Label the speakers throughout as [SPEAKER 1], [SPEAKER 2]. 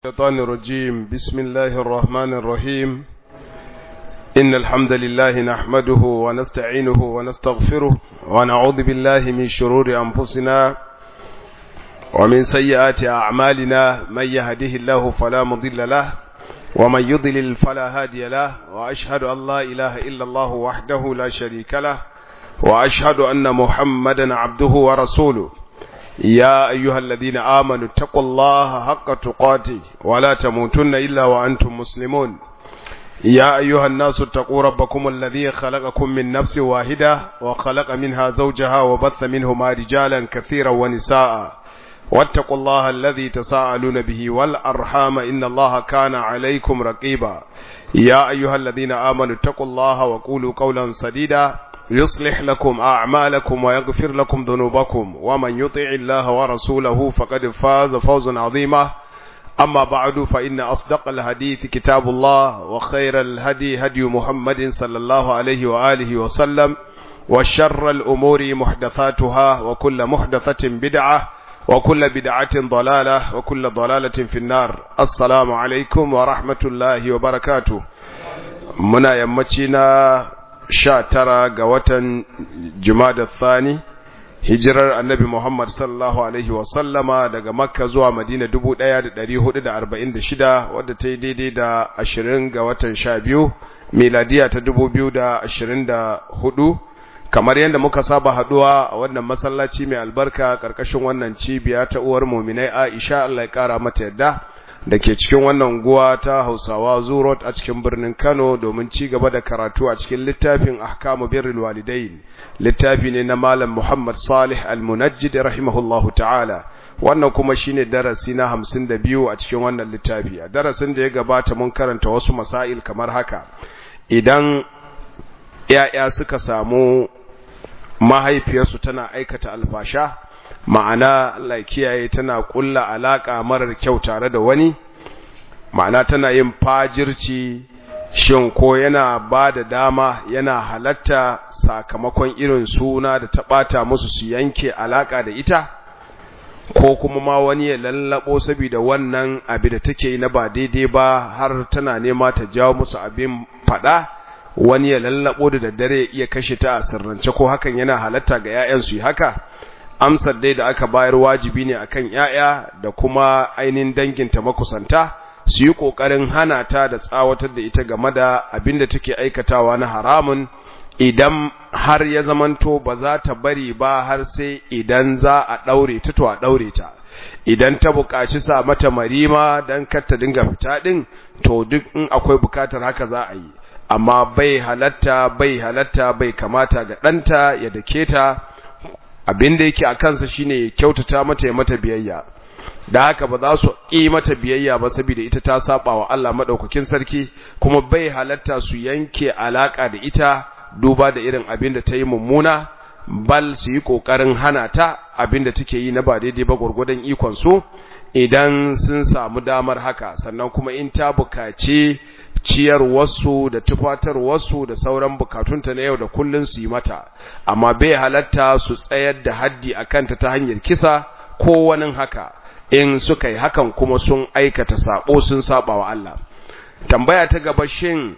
[SPEAKER 1] الشيطان الرجيم بسم الله الرحمن الرحيم إن الحمد لله نحمده ونستعينه ونستغفره ونعوذ بالله من شرور أنفسنا ومن سيئات أعمالنا من يهده الله فلا مضل له ومن يضلل فلا هادي له وأشهد أن لا إله إلا الله وحده لا شريك له وأشهد أن محمدا عبده ورسوله يا أيها الذين آمنوا اتقوا الله حق تقاته ولا تموتن إلا وأنتم مسلمون يا أيها الناس اتقوا ربكم الذي خلقكم من نفس واحدة وخلق منها زوجها وبث منهما رجالا كثيرا ونساء واتقوا الله الذي تساءلون به والأرحام إن الله كان عليكم رقيبا يا أيها الذين آمنوا اتقوا الله وقولوا قولا سديدا يصلح لكم أعمالكم ويغفر لكم ذنوبكم ومن يطع الله ورسوله فقد فاز فوزا عظيما أما بعد فإن أصدق الحديث كتاب الله وخير الهدي هدي محمد صلى الله عليه وآله وسلم وشر الأمور محدثاتها وكل محدثة بدعة وكل بدعة ضلالة وكل ضلالة في النار السلام عليكم ورحمة الله وبركاته منا يمتنا sha tara ga watan Jumada Thani hijirar Annabi Muhammad sallallahu alaihi wa sallama daga Makka zuwa Madina 1446 wadda ta yi daidai da 20 ga watan 12 miladiya ta 2024 kamar yadda muka saba haduwa a wannan masallaci mai albarka karkashin wannan cibiya ta uwar muminai Aisha Allah ya kara mata yadda da ke cikin wannan guwa ta hausawa zurot a cikin birnin kano domin ci gaba da karatu a cikin littafin ahkamu birrul walidain littafi ne na malam muhammad salih al-munajjid rahimahullahu ta'ala wannan kuma shine darasi na hamsin da biyu a cikin wannan littafi a darasin da ya gabata mun karanta wasu masail kamar haka idan ya'ya suka samu mahaifiyarsu tana aikata alfasha ma'ana Allah kiyaye tana kulla alaka marar kyau tare da wani ma'ana tana yin fajirci shin ko yana ba da dama yana halatta sakamakon irin suna da ta bata musu su yanke alaka da ita ko kuma ma wani ya lallabo saboda wannan abi da take yi na ba daidai ba har tana nema ta jawo musu abin fada wani ya lallabo da daddare iya kashe ta a sirrance ko hakan yana halatta ga 'ya'yansu yi haka amsar dai da aka bayar wajibi ne akan ‘ya'ya da kuma ainihin danginta makusanta su yi ƙoƙarin hana ta da tsawatar da ita game da abin da take aikatawa na haramun idan har ya zamanto ba za ta bari ba har sai idan za a ɗaure ta to a ɗaure ta idan ta buƙaci sa mata marima don kar ta dinga fita ɗin to duk in akwai buƙatar haka za a yi amma bai halatta bai halatta bai kamata ga ɗanta ya dake ta abin da yake a kansa shine ya kyautata mata ya mata biyayya da haka ba za su yi mata biyayya ba saboda ita ta saba wa Allah madaukakin sarki kuma bai halatta su yanke alaka da ita duba da irin abin da ta yi mummuna bal su yi kokarin hana ta abin da take yi na ba daidai ba gurgurdan ikon su idan sun samu damar haka sannan kuma in ta bukaci ciyar wasu da tufatar wasu da sauran bukatunta na yau da kullun su yi mata amma bai halatta su tsayar da haddi a kanta ta hanyar kisa ko wani haka in suka yi hakan kuma sun aikata sabo sun saba wa Allah tambaya ta gaba shin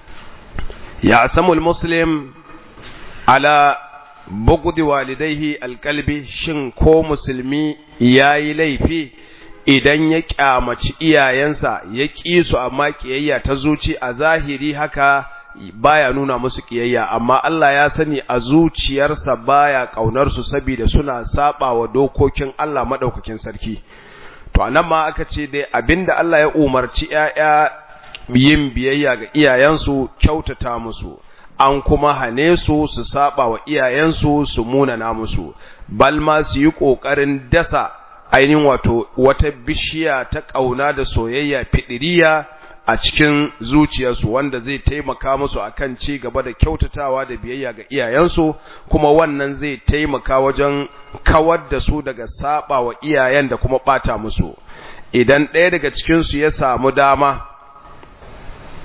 [SPEAKER 1] ya samul muslim ala bugudi walidaihi alkalbi shin ko musulmi yayi laifi idan ya kyamaci iyayensa ya ƙi su amma ƙiyayya ta zuci a zahiri haka baya nuna musu ƙiyayya amma Allah ya sani a zuciyarsa baya ƙaunar su saboda suna saba wa dokokin Allah madaukakin sarki to anan ma aka ce dai abinda Allah ya umarci ƴaƴa yin biyayya ga iyayensu kyautata musu an kuma hane su su saba wa iyayensu su munana musu balma su yi ƙoƙarin dasa ainihin wato wata bishiya ta ƙauna da soyayya fidiriya a cikin zuciyarsu wanda zai taimaka musu akan ci gaba da kyautatawa da biyayya ga iyayensu kuma wannan zai taimaka wajen kawar da su daga saba wa iyayen da kuma bata musu idan ɗaya daga cikinsu ya samu dama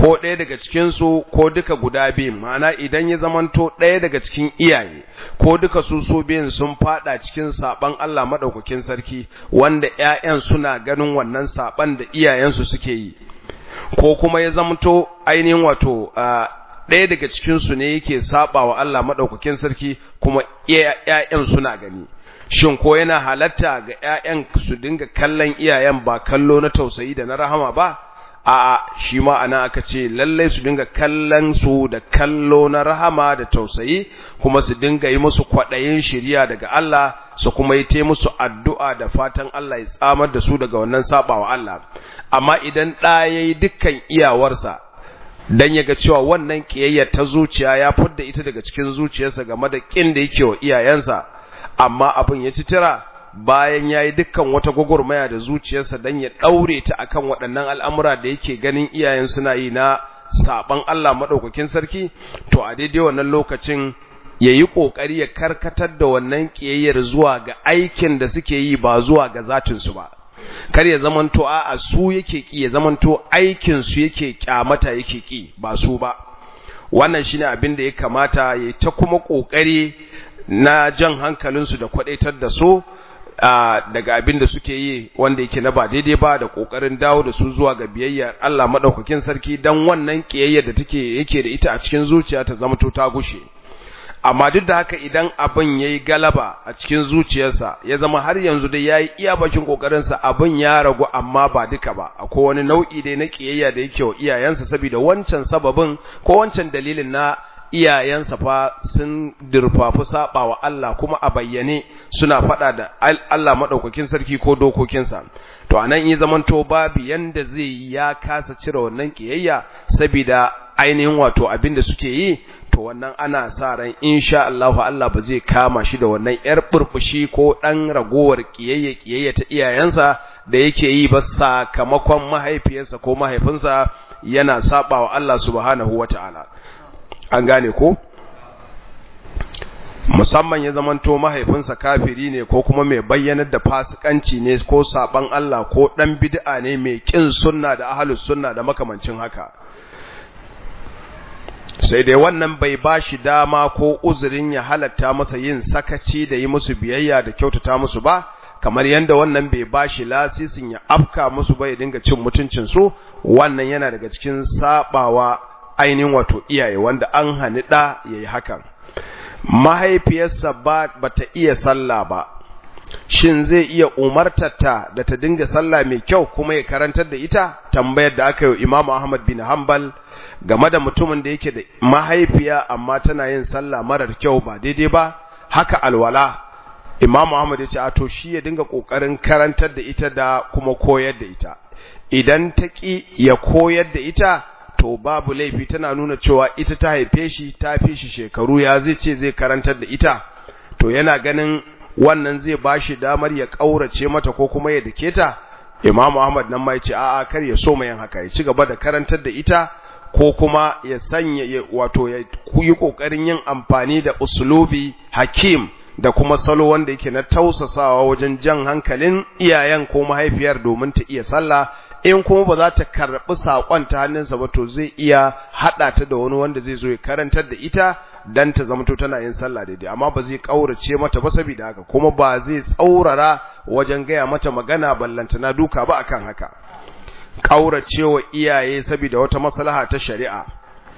[SPEAKER 1] ko ɗaya daga cikinsu ko duka guda biyun ma'ana idan ya zamanto ɗaya daga cikin iyaye ko duka su su biyun sun fada cikin saban Allah madaukakin sarki wanda ƴaƴan suna ganin wannan saban da iyayensu suke yi ko kuma ya zamanto ainihin wato ɗaya daga cikinsu ne yake saba wa Allah madaukakin sarki kuma ƴaƴan suna gani shin ko yana halatta ga ƴaƴan su dinga kallon iyayen ba kallo na tausayi da na rahama ba a'a shi ma ana aka ce lallai su dinga kallon su da kallo na rahama da tausayi kuma su dinga yi musu kwaɗayin shiriya daga Allah su kuma yi ta musu addu'a da fatan Allah ya tsamar da su daga wannan sabawa Allah amma idan ɗa ya yi dukkan iyawarsa dan ya ga cewa wannan ƙiyayya ta zuciya ya fidda ita daga cikin zuciyarsa game da ƙin da yake wa iyayensa amma abin ya ci tira bayan ya yi dukkan wata gwagwarmaya da zuciyarsa don ya ɗaure ta akan waɗannan al'amura da yake ganin iyayen suna yi na saɓan Allah maɗaukakin sarki, to a daidai wannan lokacin ya yi ƙoƙari ya karkatar da wannan ƙiyayyar zuwa ga aikin da suke yi ba zuwa ga zatinsu ba. Kar ya zamanto a su yake ƙi ya zamanto aikinsu yake ƙyamata yake ƙi ba su ba. Wannan shi ne abin da ya kamata ya ta kuma ƙoƙari na jan hankalinsu da kwaɗaitar da su daga abin da suke yi wanda yake na ba daidai ba da kokarin dawo da su zuwa ga biyayya Allah madaukakin sarki dan wannan kiyayya da take yake da ita a cikin zuciya ta zama to ta gushe amma duk da haka idan abin yayi galaba a cikin zuciyarsa ya zama har yanzu dai yayi iya bakin kokarin sa abin ya ragu amma ba duka ba akwai wani nau'i dai na kiyayya da yake wa iyayensa saboda wancan sababin ko wancan dalilin na iyayensa fa sun dirfafi saba wa Allah kuma a bayyane suna fada da Allah madaukakin sarki ko dokokinsa to anan yi zamanto babu yanda zai ya kasa cire wannan kiyayya saboda ainihin wato abin da suke yi to wannan ana sa ran insha Allah Allah ba zai kama shi da wannan yar burbushi ko dan ragowar kiyayya kiyayya ta iyayensa da yake yi ba sakamakon mahaifiyarsa ko mahaifinsa yana saba wa Allah subhanahu wataala an gane ko musamman ya zamanto mahaifinsa kafiri ne ko kuma mai bayyanar da fasikanci ne ko saban Allah ko dan bid'a ne mai kin sunna da ahlus sunna da makamancin haka sai dai wannan bai bashi dama ko uzurin ya halatta masa yin sakaci da yi musu biyayya da kyautata musu ba kamar yanda wannan bai bashi lasisin ya afka musu ba ya dinga cin mutuncin su wannan yana daga cikin sabawa ainihin wato iyaye wanda an hani ɗa ya yi hakan mahaifiyarsa ba ta iya sallah ba shin zai iya umartarta da ta dinga sallah mai kyau kuma ya karantar da ita tambayar da aka yi imamu ahmad bin hanbal game da mutumin da yake da mahaifiya amma tana yin sallah marar kyau ba daidai ba haka alwala imamu ahmad ya ce a to shi ya dinga ƙoƙarin karantar da ita da kuma koyar da ita idan ta ƙi ya koyar da ita to babu laifi tana nuna cewa ita ta haife shi ta fi shi shekaru ya zai ce zai karantar da ita to yana ganin wannan zai ba shi damar ya ƙaurace mata ko kuma ya dake ta imamu ahmad nan ma ya ce a'a kar ya so yin haka ya ci gaba da karantar da ita ko kuma ya sanya wato ya yi ƙoƙarin yin amfani da usulubi hakim da kuma salo wanda yake na tausasawa wajen jan hankalin iyayen ko mahaifiyar domin ta iya sallah in kuma ba za ta karɓi saƙon ta hannunsa ba to zai iya haɗa ta da wani wanda zai zo ya karantar da ita dan ta zamto tana yin sallah daidai amma ba zai ƙaurace mata ba saboda haka kuma ba zai tsaurara wajen gaya mata magana ballantana duka ba akan haka ƙauracewa iyaye saboda wata maslaha ta shari'a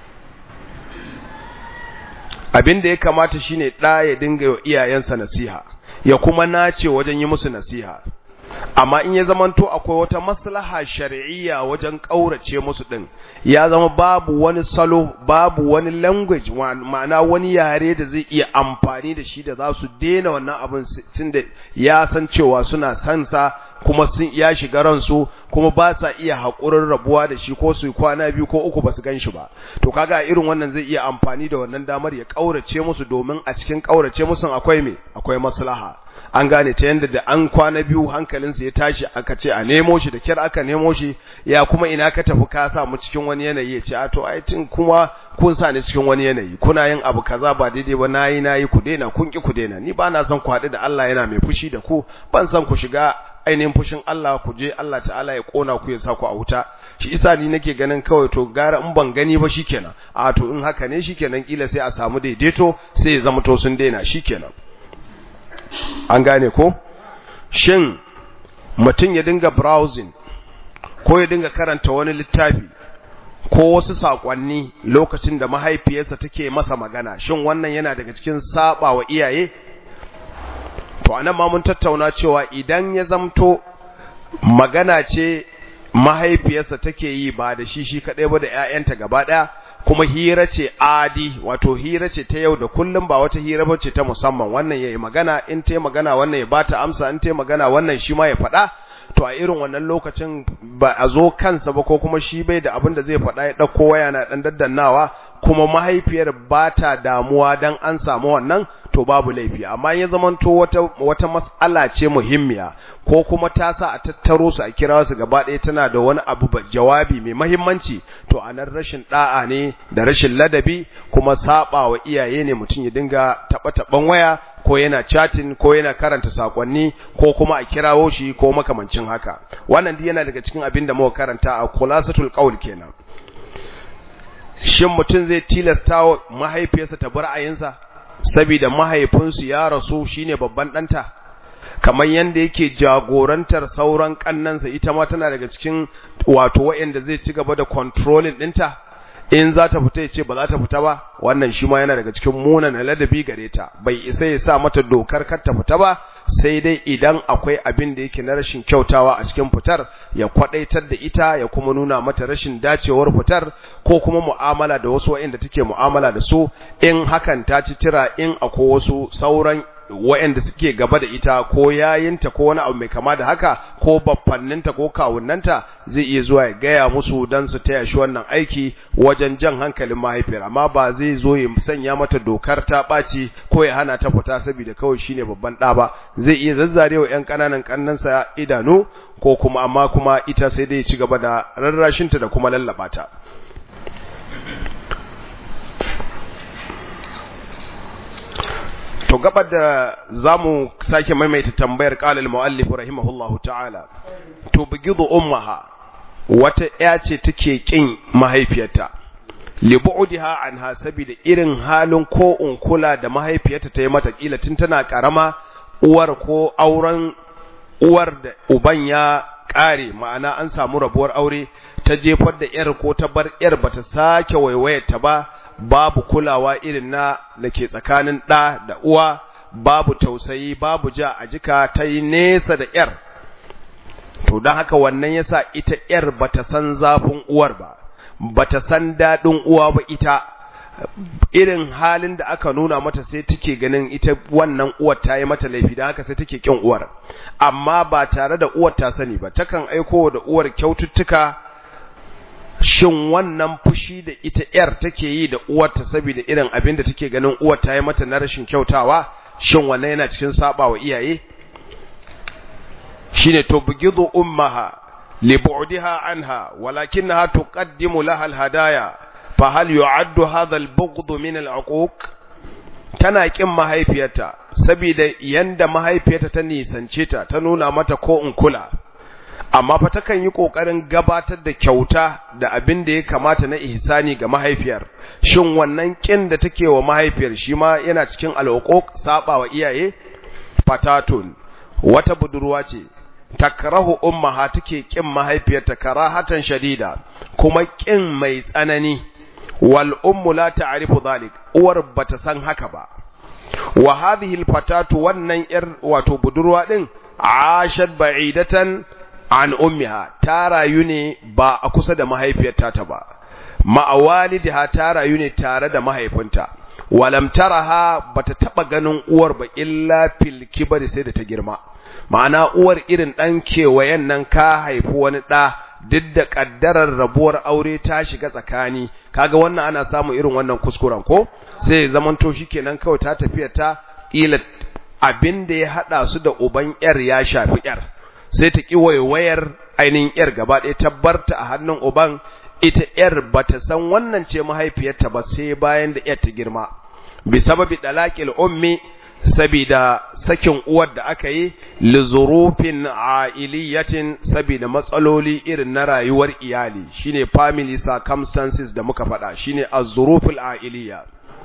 [SPEAKER 1] abin da ya kamata shine ɗa ya dinga wa iyayensa nasiha ya kuma nace wajen yi musu nasiha amma in ya zamanto akwai wata maslaha shar'iyya wajen kaurace musu din ya zama babu wani salo babu wani language ma'ana wani yare da zai iya amfani da shi da za su daina wannan abin tunda ya san cewa suna san sa kuma sun ya shiga ransu kuma ba sa iya haƙurin rabuwa da shi ko su kwana biyu ko uku ba su gan shi ba to kaga irin wannan zai iya amfani da wannan damar ya kaurace musu domin a cikin kaurace musu akwai me akwai maslaha an gane ta yanda da an kwana biyu hankalinsa ya tashi aka ce a nemo shi da kyar aka nemo shi ya kuma ina ka tafi ka sa mu cikin wani yanayi ya ce a to ai tun kuma kun sa ni cikin wani yanayi kuna yin abu kaza ba daidai ba nayi nayi ku daina kun ki ku daina ni ba na son ku haɗu da Allah yana mai fushi da ku ban son ku shiga ainihin fushin Allah ku je Allah ta'ala ya kona ku ya sa ku a wuta shi isa ni nake ganin kawai to gara in ban gani ba shikenan a to in haka ne shikenan kila sai a samu daidaito sai ya zama to sun daina shikenan an gane ko shin mutum ya dinga browsing ko ya dinga karanta wani littafi ko wasu sakonni lokacin da mahaifiyarsa take masa magana shin wannan yana daga cikin saba wa iyaye to anan ma mun tattauna cewa idan ya zamto magana ce mahaifiyarsa take yi ba da shi shi kadai ba da ƴaƴanta gaba daya kuma hira ce adi wato hira ce ta yau da kullum ba wata hira ba ce ta musamman wannan yayi magana in ta magana wannan ya bata amsa in ta magana wannan shi ma ya faɗa to a irin wannan lokacin ba a zo kansa ba ko kuma shi bai da abin da zai faɗa ya ɗauko waya na ɗan daddannawa kuma mahaifiyar ba ta damuwa don an samu wannan to babu laifi amma ya zamanto wata wata mas'ala ce muhimmiya ko kuma ta sa a tattaro su a kira su gaba ɗaya tana da wani abu jawabi mai mahimmanci to a nan rashin da'a ne da rashin ladabi kuma saba wa iyaye ne mutum ya dinga taɓa taɓan waya ko yana chatting ko yana karanta sakonni ko kuma a kirawo shi ko makamancin haka wannan duk yana daga cikin abin da muka karanta a khulasatul qaul kenan shin mutum zai tilasta wa mahaifiyarsa ta bar ayinsa saboda mahaifinsu ya rasu shine babban ɗanta kamar yadda yake jagorantar sauran kannansa ita ma tana daga cikin wato waɗanda zai ci gaba da controlling ɗinta in za ta fita ya ce ba za ta fita ba wannan shi ma yana daga cikin munan ladabi gare ta bai isa ya sa mata dokar kar ta fita ba sai dai idan akwai abin da yake na rashin kyautawa a cikin fitar ya kwadaitar da ita ya kuma nuna mata rashin dacewar fitar ko kuma mu'amala da wasu waɗanda take mu'amala da su in hakan ta ci tira in akwai wasu sauran waɗanda suke gaba da ita ko yayinta ko wani abu mai kama da haka ko baffanninta ko kawunnanta zai iya zuwa ya gaya musu don su taya shi wannan aiki wajen jan hankalin mahaifiyar amma ba zai zo ya sanya mata dokar ta ɓaci ko ya hana ta fita saboda kawai shine babban ɗa ba zai iya zazzarewa ƴan ƙananan ƙannansa idanu ko kuma amma kuma ita sai dai ci gaba da rarrashinta da kuma lallaɓa ta to gabar da zamu sake maimaita tambayar qala al-muallif rahimahullahu ta'ala to bigidu ummaha wata ya ce take kin mahaifiyarta li bu'diha anha saboda irin halin ko unkula da mahaifiyarta ta yi mata kila tun tana karama uwar ko auren uwar da uban ya kare ma'ana an samu rabuwar aure ta jefar da yar ko ta bar yar bata sake waiwayarta ba babu kulawa irin na da ke tsakanin ɗa da uwa babu tausayi babu ja a jika ta yi nesa da ‘yar to don haka wannan yasa ita ‘yar bata san zafin uwar ba bata san daɗin uwa ba ita irin halin da aka nuna mata sai take ganin ita wannan uwar ta yi mata laifi da haka sai take kin uwar amma ba tare da uwar ta sani ba takan aiko da uwar kyaututtuka shin wannan fushi da ita ‘yar take yi da uwarta saboda irin abin da take ganin uwar ta yi mata na rashin kyautawa, shin wannan yana cikin saba wa iyaye? Shi ne, To, bugidu ummaha, libu'diha anha, walakinnaha tuqaddimu laha alhadaya, fa hal yu'addu hadha al-bughd min al-uquq? Tana kin mahaifiyarta, saboda yanda mahaifiyarta ta nisance ta, ta nuna mata ko in kula. amma fa takan yi kokarin gabatar da kyauta da abin da ya kamata na ihsani ga mahaifiyar shin wannan kin da take wa mahaifiyar shi ma yana cikin alhuquq saba wa iyaye fatatun wata budurwa ce takrahu ummaha take kin mahaifiyarta karahatan shadida kuma kin mai tsanani wal ummu la ta'rifu dhalik uwar bata san haka ba wa hadhihi al fatatu wannan yar wato budurwa din ashat ba'idatan an ummiha ta rayu ne ba a kusa da mahaifiyarta ta ba ma'awalidiha ta rayu ne tare da mahaifinta walam taraha bata taba ganin uwar ba illa fil kibari sai da ta girma ma'ana uwar irin dan kewayen nan ka haifi wani da duk da kaddarar rabuwar aure ta shiga tsakani kaga wannan ana samu irin wannan kuskuren ko sai zaman to shikenan kawai ta tafiya ta ila abin da ya hada su da uban yar ya shafi yar sai ta ƙi waiwayar ainihin ‘yar gaba ɗaya ta barta a hannun uban ita ‘yar ba ta san wannan ce mahaifiyarta ba sai bayan da ‘yar ta girma bi sababi dalakil ummi sabida sakin uwar da aka yi lizurufin ailiyatin sabida matsaloli irin na rayuwar iyali shine family circumstances da muka faɗa shine az-zuruful ailiya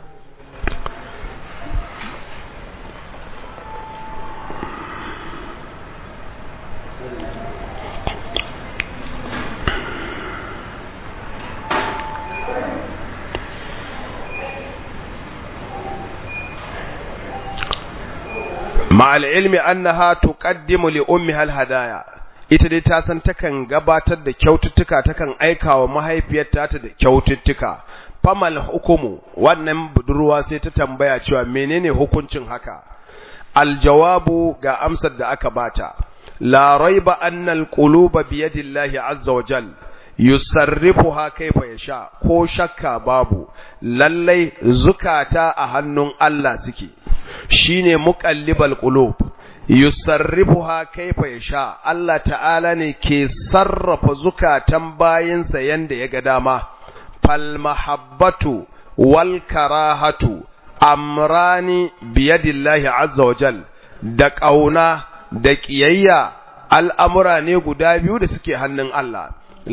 [SPEAKER 1] مع العلم أنها تقدم لأمها الهدايا ita dai ta san takan gabatar da kyaututtuka takan aika wa mahaifiyarta ta da kyaututtuka famal hukumu wannan budurwa sai ta tambaya cewa menene hukuncin haka aljawabu ga amsar da aka bata la raiba annal quluba biyadillahi azza wa jal yusarrifuha kaifa yasha ko shakka babu lallai zukata a hannun Allah suke shine muqallibal qulub yusarrifuha kaifa yasha Allah ta'ala ne ke sarrafa zukatan bayinsa yanda ya ga dama fal mahabbatu wal karahatu amrani biyadillahi azza wajal da kauna da kiyayya al'amura ne guda biyu da suke hannun Allah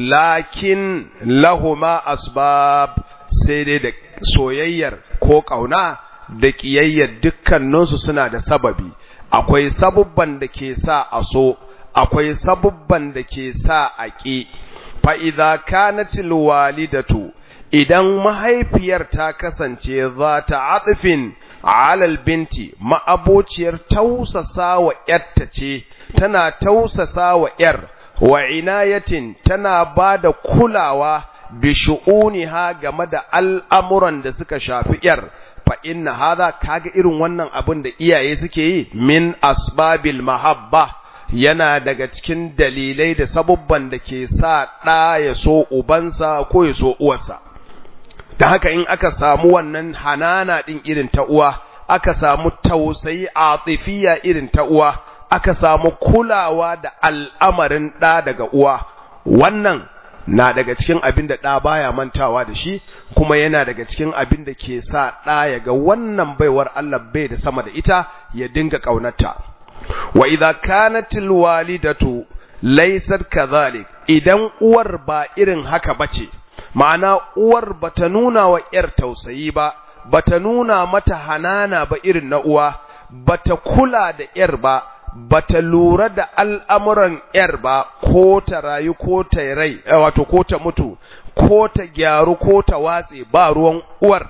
[SPEAKER 1] lakin lahuma asbab sai dai da soyayyar ko kauna da ƙiyayyar dukkaninsu suna da sababi akwai sabubban da ke sa a so akwai sabubban da ke sa a ƙi fa'iza kanatil walidatu idan mahaifiyar ta kasance za ta atsifin alal binti ma'abociyar tausasa wa ‘yarta ce tana tausasa wa ‘yar wa inayatin tana ba da kulawa bi shu'uniha game da al'amuran da suka shafi ‘yar fa inna hadha kaga irin wannan abin da iyaye suke yi min asbabil mahabba yana daga cikin dalilai da sabubban da ke sa ɗa ya so ubansa ko ya so uwarsa da haka in aka samu wannan hanana ɗin irin ta uwa aka samu tausayi atifiya irin ta uwa aka samu kulawa da al'amarin ɗa daga uwa wannan na daga cikin abin da ɗa baya mantawa da shi kuma yana daga cikin abin da ke sa ɗa ya ga wannan baiwar Allah bai da sama da ita ya dinga ƙaunarta wa idza kanatil walidatu laysat kadhalik idan uwar ba irin haka bace ma'ana uwar bata nuna wa yar tausayi ba bata nuna mata hanana ba irin na uwa bata kula da yar ba bata lura da al'amuran ‘yar ba, ko ta rayu ko ta rai, wato ko ta mutu, ko ta gyaru ko ta watse ba ruwan uwar,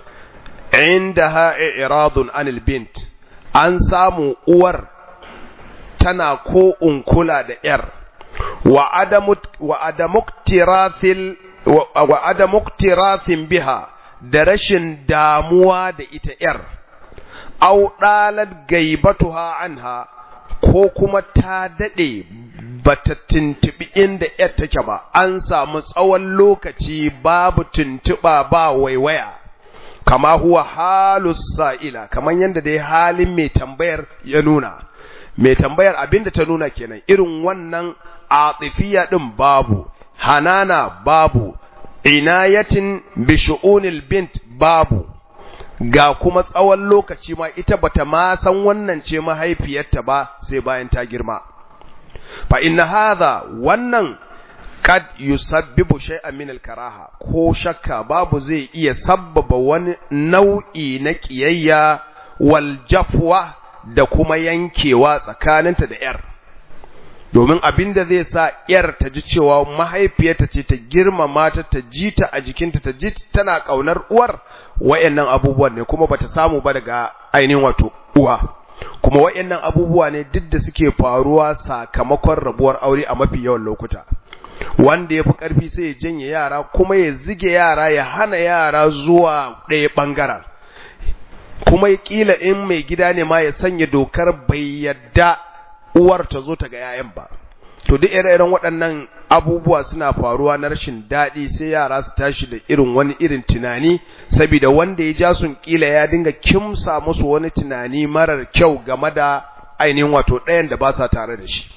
[SPEAKER 1] inda ha'i iradun anil bint, an samu uwar tana ko unkula da ‘yar, wa adamuktirafin biha da rashin damuwa da ita ‘yar, au ɗalar gaibatuha anha. ko kuma ta daɗe ba ta tuntuɓi inda ‘yar take ba, an samu tsawon lokaci babu tuntuɓa ba waiwaya, kama huwa halus sa'ila, kamar yadda dai halin mai tambayar ya nuna. Mai tambayar abinda ta nuna kenan, irin wannan atifiya ɗin babu, hanana babu, inayatin bishu'unil bint babu. ga kuma tsawon lokaci ma ita bata ma san wannan ce mahaifiyarta ba sai bayan ta girma fa inna hadha wannan kad yusabbibu shay'an min al-karaha ko shakka babu zai iya sabbaba wani nau'i na kiyayya wal jafwa da kuma yankewa tsakaninta da yar domin abin da zai sa ‘yar ta ji cewa mahaifiyarta ce ta girmama ta ta ji ta a jikinta ta ji tana ƙaunar uwar wayannan abubuwan ne kuma bata samu ba daga ainihin wato uwa kuma wayannan abubuwa ne duk da suke faruwa sakamakon rabuwar aure a mafi yawan lokuta wanda ya fi ƙarfi sai ya janye yara kuma ya zige yara ya hana yara zuwa ɗaya ɓangaren kuma ya ƙila in mai gida ne ma ya sanya dokar bai yadda uwar ta zo ta ga 'ya'yan ba to duk ire-iren waɗannan abubuwa suna faruwa na rashin daɗi sai yara su tashi da irin wani irin tunani saboda wanda ya ja sun kila ya dinga kimsa musu wani tunani marar kyau game da ainihin wato ɗayan da ba sa tare da shi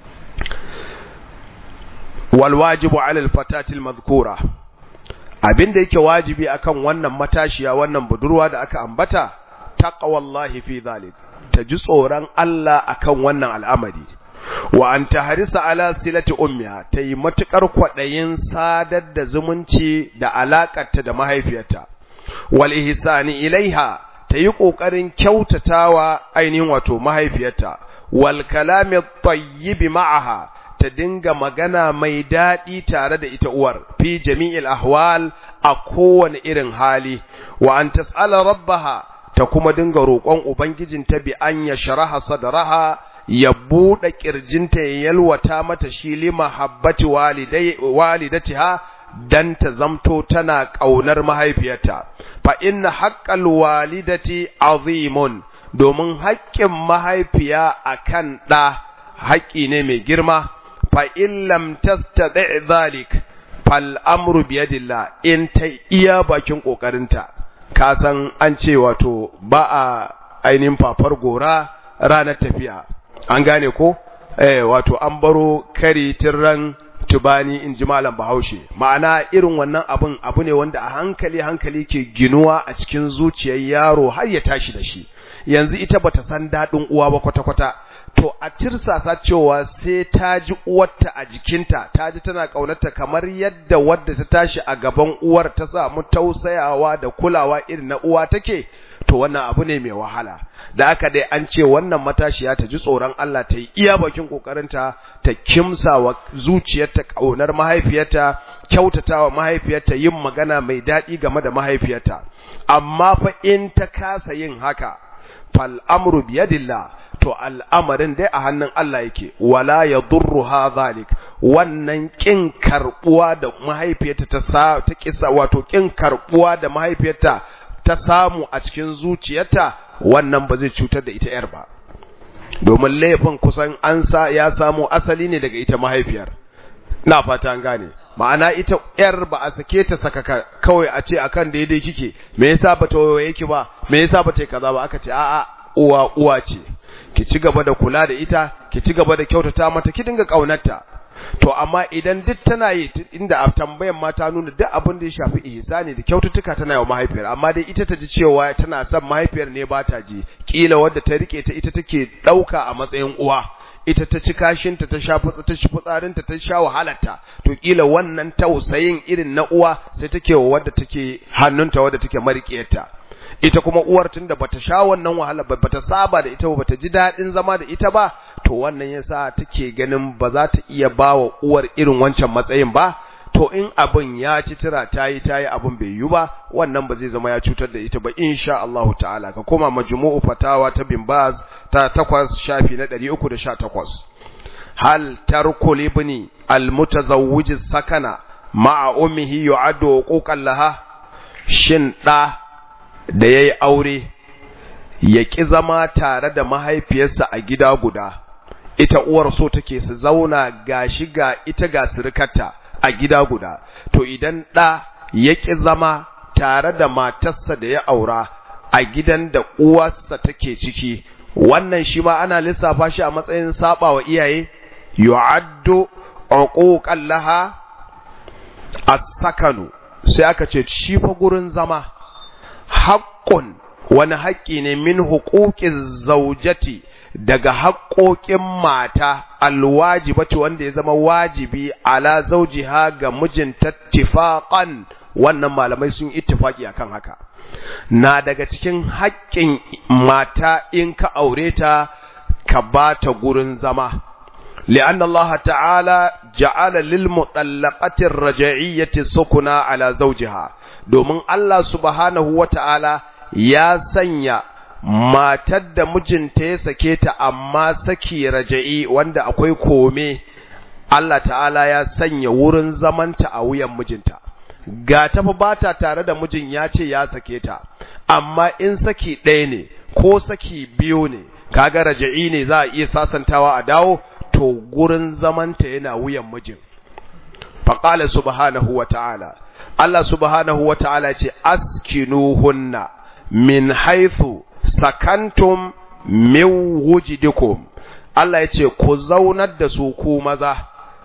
[SPEAKER 1] wal wajibu alal fatatil madhkura abinda yake wajibi akan wannan matashiya wannan budurwa da aka ambata taqwallahi fi dhalik ta ji tsoron Allah akan wannan al'amari wa an tahrisa ala silati ummiha ta yi matukar kwadayin sadar da zumunci da alakarta da mahaifiyarta wal ihsani ilaiha ta yi kokarin kyautatawa ainihin wato mahaifiyarta wal kalami at ma'aha ta dinga magana mai daɗi tare da ita uwar fi jami'il ahwal a kowane irin hali wa an tas'ala rabbaha ta kuma dinga roƙon ubangijinta bi an ya sharaha sadraha ya buɗe ƙirjinta ya yalwata mata shi li mahabbati walidatiha dan ta zamto tana ƙaunar mahaifiyarta fa inna haqqal walidati azimun domin haƙƙin mahaifiya akan ɗa haƙƙi ne mai girma fa in lam tastati dhalik fal amru bi yadillah in ta iya bakin kokarinta ka san an ce wato ba a ainihin fafar gora ranar tafiya an gane ko eh wato an baro kari tirran tubani in ji malam bahaushe ma'ana irin wannan abun abu ne wanda a hankali hankali ke ginuwa a cikin zuciyar yaro har ya tashi da shi yanzu ita bata san daɗin uwa ba kwata-kwata to a tirsasa cewa sai ta ji uwarta a jikinta ta ji tana ƙaunarta kamar yadda wadda ta tashi a gaban uwar ta samu tausayawa da kulawa irin na uwa take to wannan abu ne mai wahala da aka dai an ce wannan matashiya ta ji tsoron Allah ta yi iya bakin kokarinta ta kimsa wa zuciyarta ƙaunar mahaifiyarta kyautatawa mahaifiyarta yin magana mai daɗi game da mahaifiyarta amma fa in ta kasa yin haka fal amru biyadillah to al'amarin dai a hannun Allah yake wala ya durruha zalik wannan kin karbuwa da mahaifiyarta ta sa ta kisa wato kin karbuwa da mahaifiyarta ta samu a cikin zuciyarta wannan ba zai cutar da ita yar ba domin laifin kusan an sa ya samu asali ne daga ita mahaifiyar na fata an gane ma'ana ita yar ba a sake ta sakaka kawai a ce akan daidai kike me yasa ba ta waye ki ba me yasa ba ta kaza ba aka ce a'a uwa uwa ce ki ci gaba da kula da ita ki ci gaba da kyautata mata ki dinga kaunarta to amma idan duk tana yi inda a tambayan mata nuna duk abin da ya shafi ihsani da kyaututtuka tana yi mahaifiyar amma dai ita ta ji cewa tana son mahaifiyar ne ba ta ji kila wadda ta rike ta ita take dauka a matsayin uwa ita ta ci kashinta ta sha fitsa ta shi fitsarinta ta sha wahalarta to kila wannan tausayin irin na uwa sai take wa wadda take hannunta wadda take marikiyarta ita kuma uwar tunda bata sha wannan wahala ba bata saba da ita ba bata ji dadin zama da ita ba to wannan yasa take ganin ba za ta iya bawa uwar irin wancan matsayin ba to in abin ya ci tira tayi tayi abin bai yi ba wannan ba zai zama ya cutar da ita ba insha Allah ta'ala ka koma majmu'u fatawa ta bin baz ta 8 shafi na 318 hal tarku libni almutazawwij sakana ma'a ummihi yu'addu huquqan laha shin da da ya yi aure ya ƙi zama tare da mahaifiyarsa a gida guda ita uwar so take su zauna gashi ga ita ga sirikarta a gida guda to idan ɗa ya ƙi zama tare da matarsa da ya aura a gidan da uwarsa take ciki wannan shi ma ana lissafa shi a matsayin saba wa iyaye yu'addu uquqan laha as-sakanu sai aka ce shi fa gurin zama haƙƙun wani haƙƙi ne min huquqiz zaujati daga haƙoƙin mata alwajibati wanda ya zama wajibi ala zaujiha ga mijinta tifaqan wannan malamai sun ittifaki akan haka na daga cikin haƙƙin mata in ka aure ta ka ba ta gurin zama لأن الله تعالى جعل للمطلقة الرجعية سكنا على زوجها domin Allah subhanahu wa ta'ala ya sanya matar da mijinta ya sake ta amma saki raja'i wanda akwai kome Allah ta'ala ya sanya wurin zamanta a wuyan mijinta ga tafi ba ta tare da mijin ya ce ya sake ta amma in saki ɗaya ne ko saki biyu ne kaga raja'i ne za a iya sasantawa a dawo to gurin zamanta yana wuyan mijin faƙala subhanahu wa ta'ala Allah subhanahu wa ta'ala ce askinuhunna min haithu sakantum min wujidikum Allah ya ce ku zaunar da su ku maza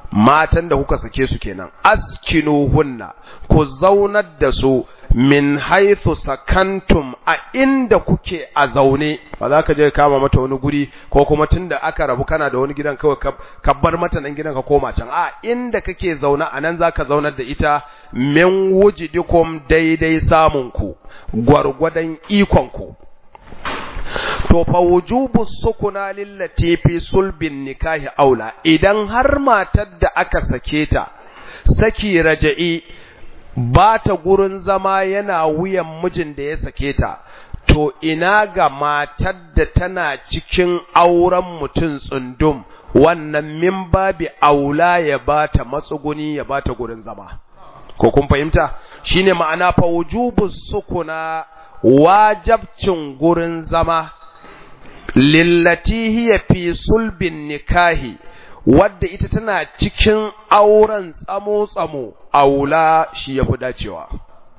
[SPEAKER 1] matan da kuka sake su kenan askinuhunna ku zaunar da su min haithu sakantum a inda kuke a zaune ba za ka je kama mata wani guri ko kuma tunda aka rabu kana da wani gidan kawai ka bar mata nan gidan ka koma can a inda kake zaune a nan za ka zaunar da ita min wujidikum daidai samun ku gwargwadon ikon ku to fa wujubu sukuna lillati fi sulbin nikahi aula idan har matar da aka sake ta saki raja'i ba ta gurin zama yana wuyan mijin da ya sake ta to ina ga matar da tana cikin auren mutum tsundum wannan min babi aula ya ba ta matsuguni ya ba ta gurin zama ko kun fahimta shine ma'ana fa wujubu sukuna wajabcin gurin zama lillati hiya fi sulbin nikahi wadda ita tana cikin auren tsamo-tsamo aula shi ya fi dacewa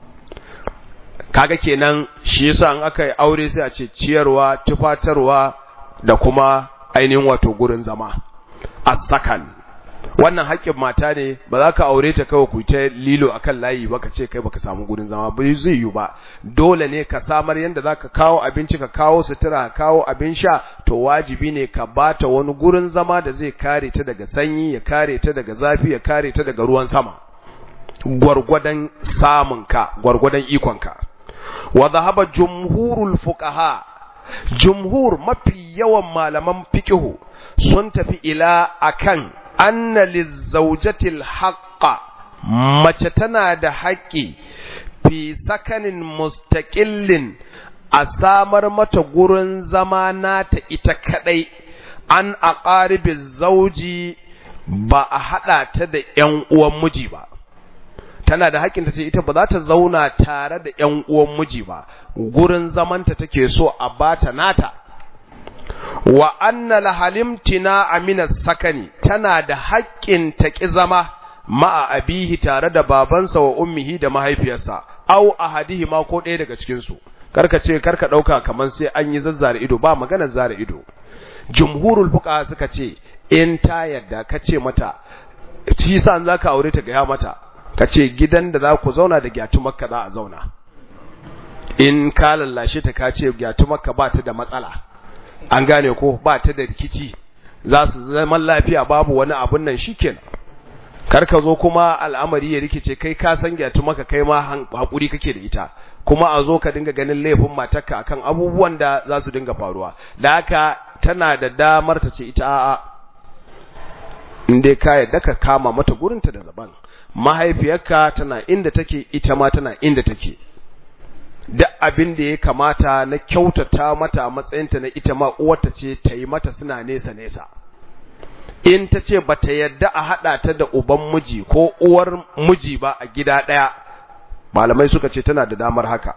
[SPEAKER 1] kaga kenan shi yasa an aka yi aure sai a ce ciyarwa tufatarwa da kuma ainihin wato gurin zama a sakan wannan haƙƙin mata ne ba za ka aure ta kawai ku ta lilo akan layi ba ka ce kai baka samu gurin zama ba zai yi ba dole ne ka samar yadda za ka kawo abinci ka kawo sutura ka kawo abin sha to wajibi ne ka bata wani gurin zama da zai kare ta daga sanyi ya kare ta daga zafi ya kare ta daga ruwan sama gwargwadon samunka gwargwadon ikonka wa zahaba jumhurul fuqaha jumhur mafi yawan malaman fiqhu sun tafi ila akan anna lizawjatil haqqa mace tana da haƙƙi fi sakanin mustaqillin a samar mata gurin zama nata ita kadai an aqaribi zauji ba a hada ta da ƴan uwan miji ba tana da haƙƙin ta ce ita ba za ta zauna tare da ƴan uwan miji ba gurin zamanta take so a bata nata wa anna lahalimtina amina sakani tana da haƙƙin ta ƙi zama ma'a abihi tare da babansa wa ummihi da mahaifiyarsa au ahadihi ma ko ɗaya daga cikin su karka ce karka ɗauka kamar sai an yi zazzare ido ba maganar zare ido jumhurul fuqaha suka ce in ta yadda ka ce mata shi sa an zaka aure ta gaya mata ka ce gidan da za ku zauna da gyatu makka za a zauna in ka lallashe ta ka ce gyatu makka ba ta da matsala an gane ko ba ta da rikici za su zaman lafiya babu wani abun nan shikenan kar ka zo kuma al'amari ya rikice kai ka san gyatu maka kai ma hakuri kake da ita kuma a zo ka dinga ganin laifin matarka akan abubuwan da za su dinga faruwa da haka tana da damar ta ce ita a'a in dai ka yadda ka kama mata gurinta da zaban mahaifiyarka tana inda take ita ma tana inda take duk abin da ya kamata na kyautata mata a matsayinta na ita ma uwarta ce ta yi mata suna nesa nesa in ta ce ba ta yadda a haɗa ta da uban miji ko uwar miji ba a gida ɗaya malamai suka ce tana da damar haka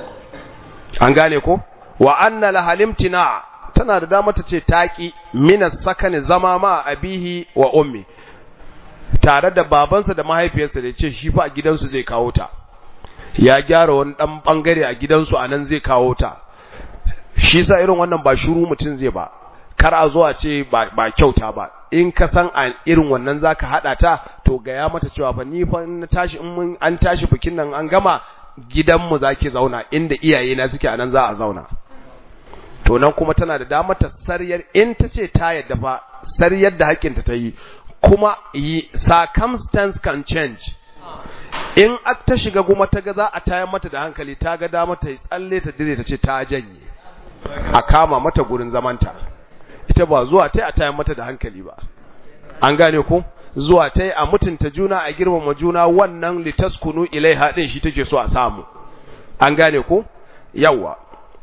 [SPEAKER 1] an gane ko wa anna lahalimtina tana da damar ta ce taƙi minas sakani zama ma abihi wa ummi tare da babansa da mahaifiyarsa da ce shi fa a gidansu zai kawo ta ya gyara wani dan bangare a gidansu a nan zai kawo ta shi sa irin wannan ba shuru mutum zai ba kar a zo a ce ba kyauta ba in ka san a irin wannan zaka hada ta to gaya mata cewa fa ni fa na tashi in mun an tashi bikin nan an gama gidanmu zaki zauna inda iyaye na suke anan za a zauna to nan kuma tana da damar ta saryar in ta ce ta yadda fa saryar da hakinta ta yi kuma circumstance can change in ta shiga kuma ta ga za a tayar mata da hankali ta ga dama ta yi tsalle ta dire ta ce ta janye a kama mata gurin zamanta ita ba zuwa ta a tayar mata da hankali ba an gane ku zuwa ta a mutunta juna a girmama juna wannan litaskunu ilai haɗin shi take so a samu an gane ku yawa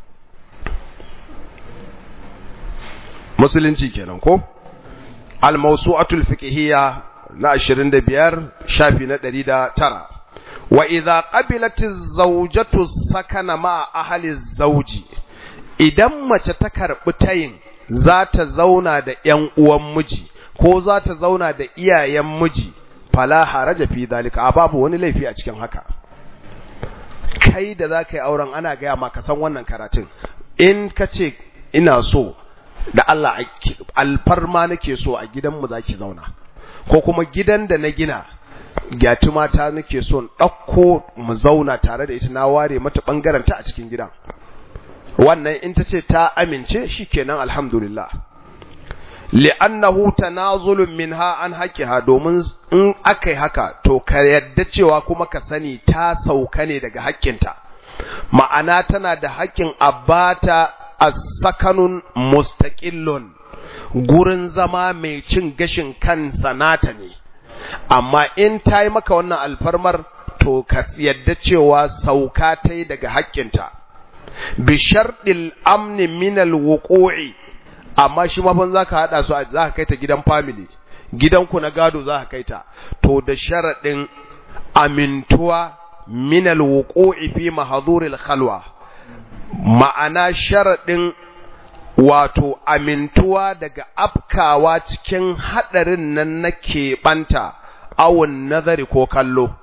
[SPEAKER 1] musulunci kenan ko al-mawsu'atul fiqhiyya na 25 shafi na 109 wa idza qabilatiz zawjatu sakana ma ahli zawji idan mace ta karbi tayin za ta zauna da ƴan uwan miji ko za ta zauna da iyayen miji fala haraja fi zalika a babu wani laifi a cikin haka kai da za ka yi auren ana gaya maka san wannan karatun in ka ce ina so da Allah alfarma nake so a gidanmu za ki zauna ko kuma gidan da na gina gyatuma ta nake son ɗauko mu zauna tare da ita na ware mata ɓangaren ta a cikin gidan wannan in ta ce ta amince shikenan alhamdulillah li'annahu tanazulun minha an haqqiha domin in akai haka to ka yadda cewa kuma ka sani ta sauka ne daga haƙƙinta ma'ana tana da haƙƙin abata as-sakanun mustaqillun gurin zama mai cin gashin kansa nata ne amma in ta yi maka wannan alfarmar to ka yadda cewa sauka ta yi daga haƙƙinta bi sharɗil amni minal wuqu'i amma shi mafan za ka haɗa su za ka kai ta gidan family gidanku na gado za ka kai ta to da sharaɗin amintuwa minal wuqu'i fi mahaduril khalwa ma'ana sharaɗin wato amintuwa daga afkawa cikin haɗarin nan na keɓanta awon nazari ko kallo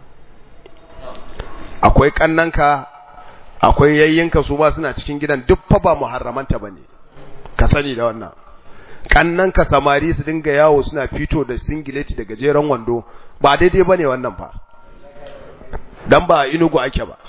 [SPEAKER 1] akwai ƙannanka akwai yayyinka su ba suna cikin gidan duk fa ba muharramanta ba ne ka sani da wannan ƙannanka samari su dinga yawo suna fito da singileti da gajeren wando ba daidai ba ne wannan fa don ba inugu ake ba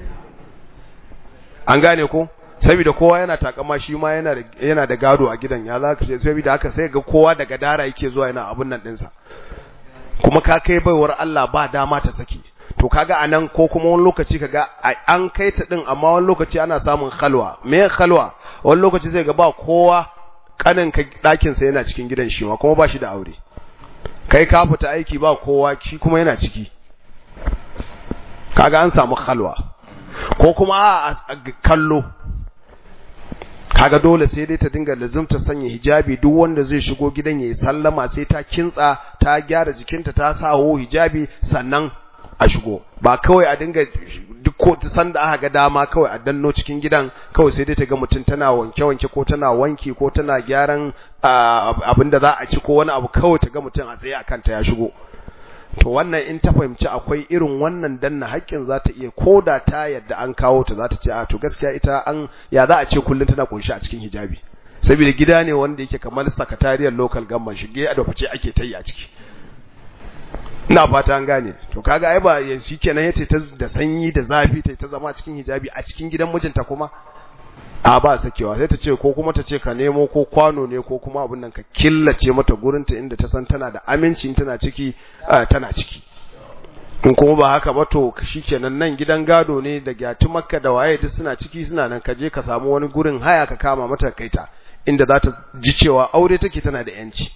[SPEAKER 1] an gane ko saboda kowa yana takama shi ma yana da yana da gado a gidan ya za ka ce saboda haka sai ga kowa daga dara yake zuwa yana abun nan dinsa kuma ka kai baiwar Allah ba dama ta saki to kaga anan ko kuma wani lokaci kaga an kai ta din amma wani lokaci ana samun khalwa me khalwa wani lokaci sai ga ba kowa kanin ka dakin sa yana cikin gidan shi ma kuma ba shi da aure kai ka fita aiki ba kowa shi kuma yana ciki kaga an samu khalwa ko kuma a kallo kaga dole sai dai ta dinga lazumta sanya hijabi duk wanda zai shigo gidan yayi sallama sai ta kintsa ta gyara jikinta ta sawo hijabi sannan a shigo ba kawai a dinga duk ko san da aka ga dama kawai a danno cikin gidan kawai sai dai ta ga mutum tana wanke wanke ko tana wanki ko tana gyaran abin da za a ci ko wani abu kawai ta ga mutum a tsaye akan ta ya shigo to wannan in ta fahimci akwai irin wannan danna haƙƙin za ta iya koda ta yadda an kawo ta za ta ce a to gaskiya ita an ya za a ce kullum tana kunshi a cikin hijabi saboda gida ne wanda yake kamar sakatariyar local government shige a da fice ake ta yi a ciki ina fata an gane to kaga ai ba yanzu kenan yace ta da sanyi da zafi ta ta zama cikin hijabi a cikin gidan mijinta kuma a ba sakewa sai ta ce ko kuma ta ce ka nemo ko kwano ne ko kuma abin nan ka killace mata gurinta inda ta san tana da aminci tana ciki tana ciki in kuma ba haka ba to shikenan nan gidan gado ne da gyatu makka da waye duk suna ciki suna nan ka je ka samu wani gurin haya ka kama mata kaita inda za ta ji cewa aure take tana da yanci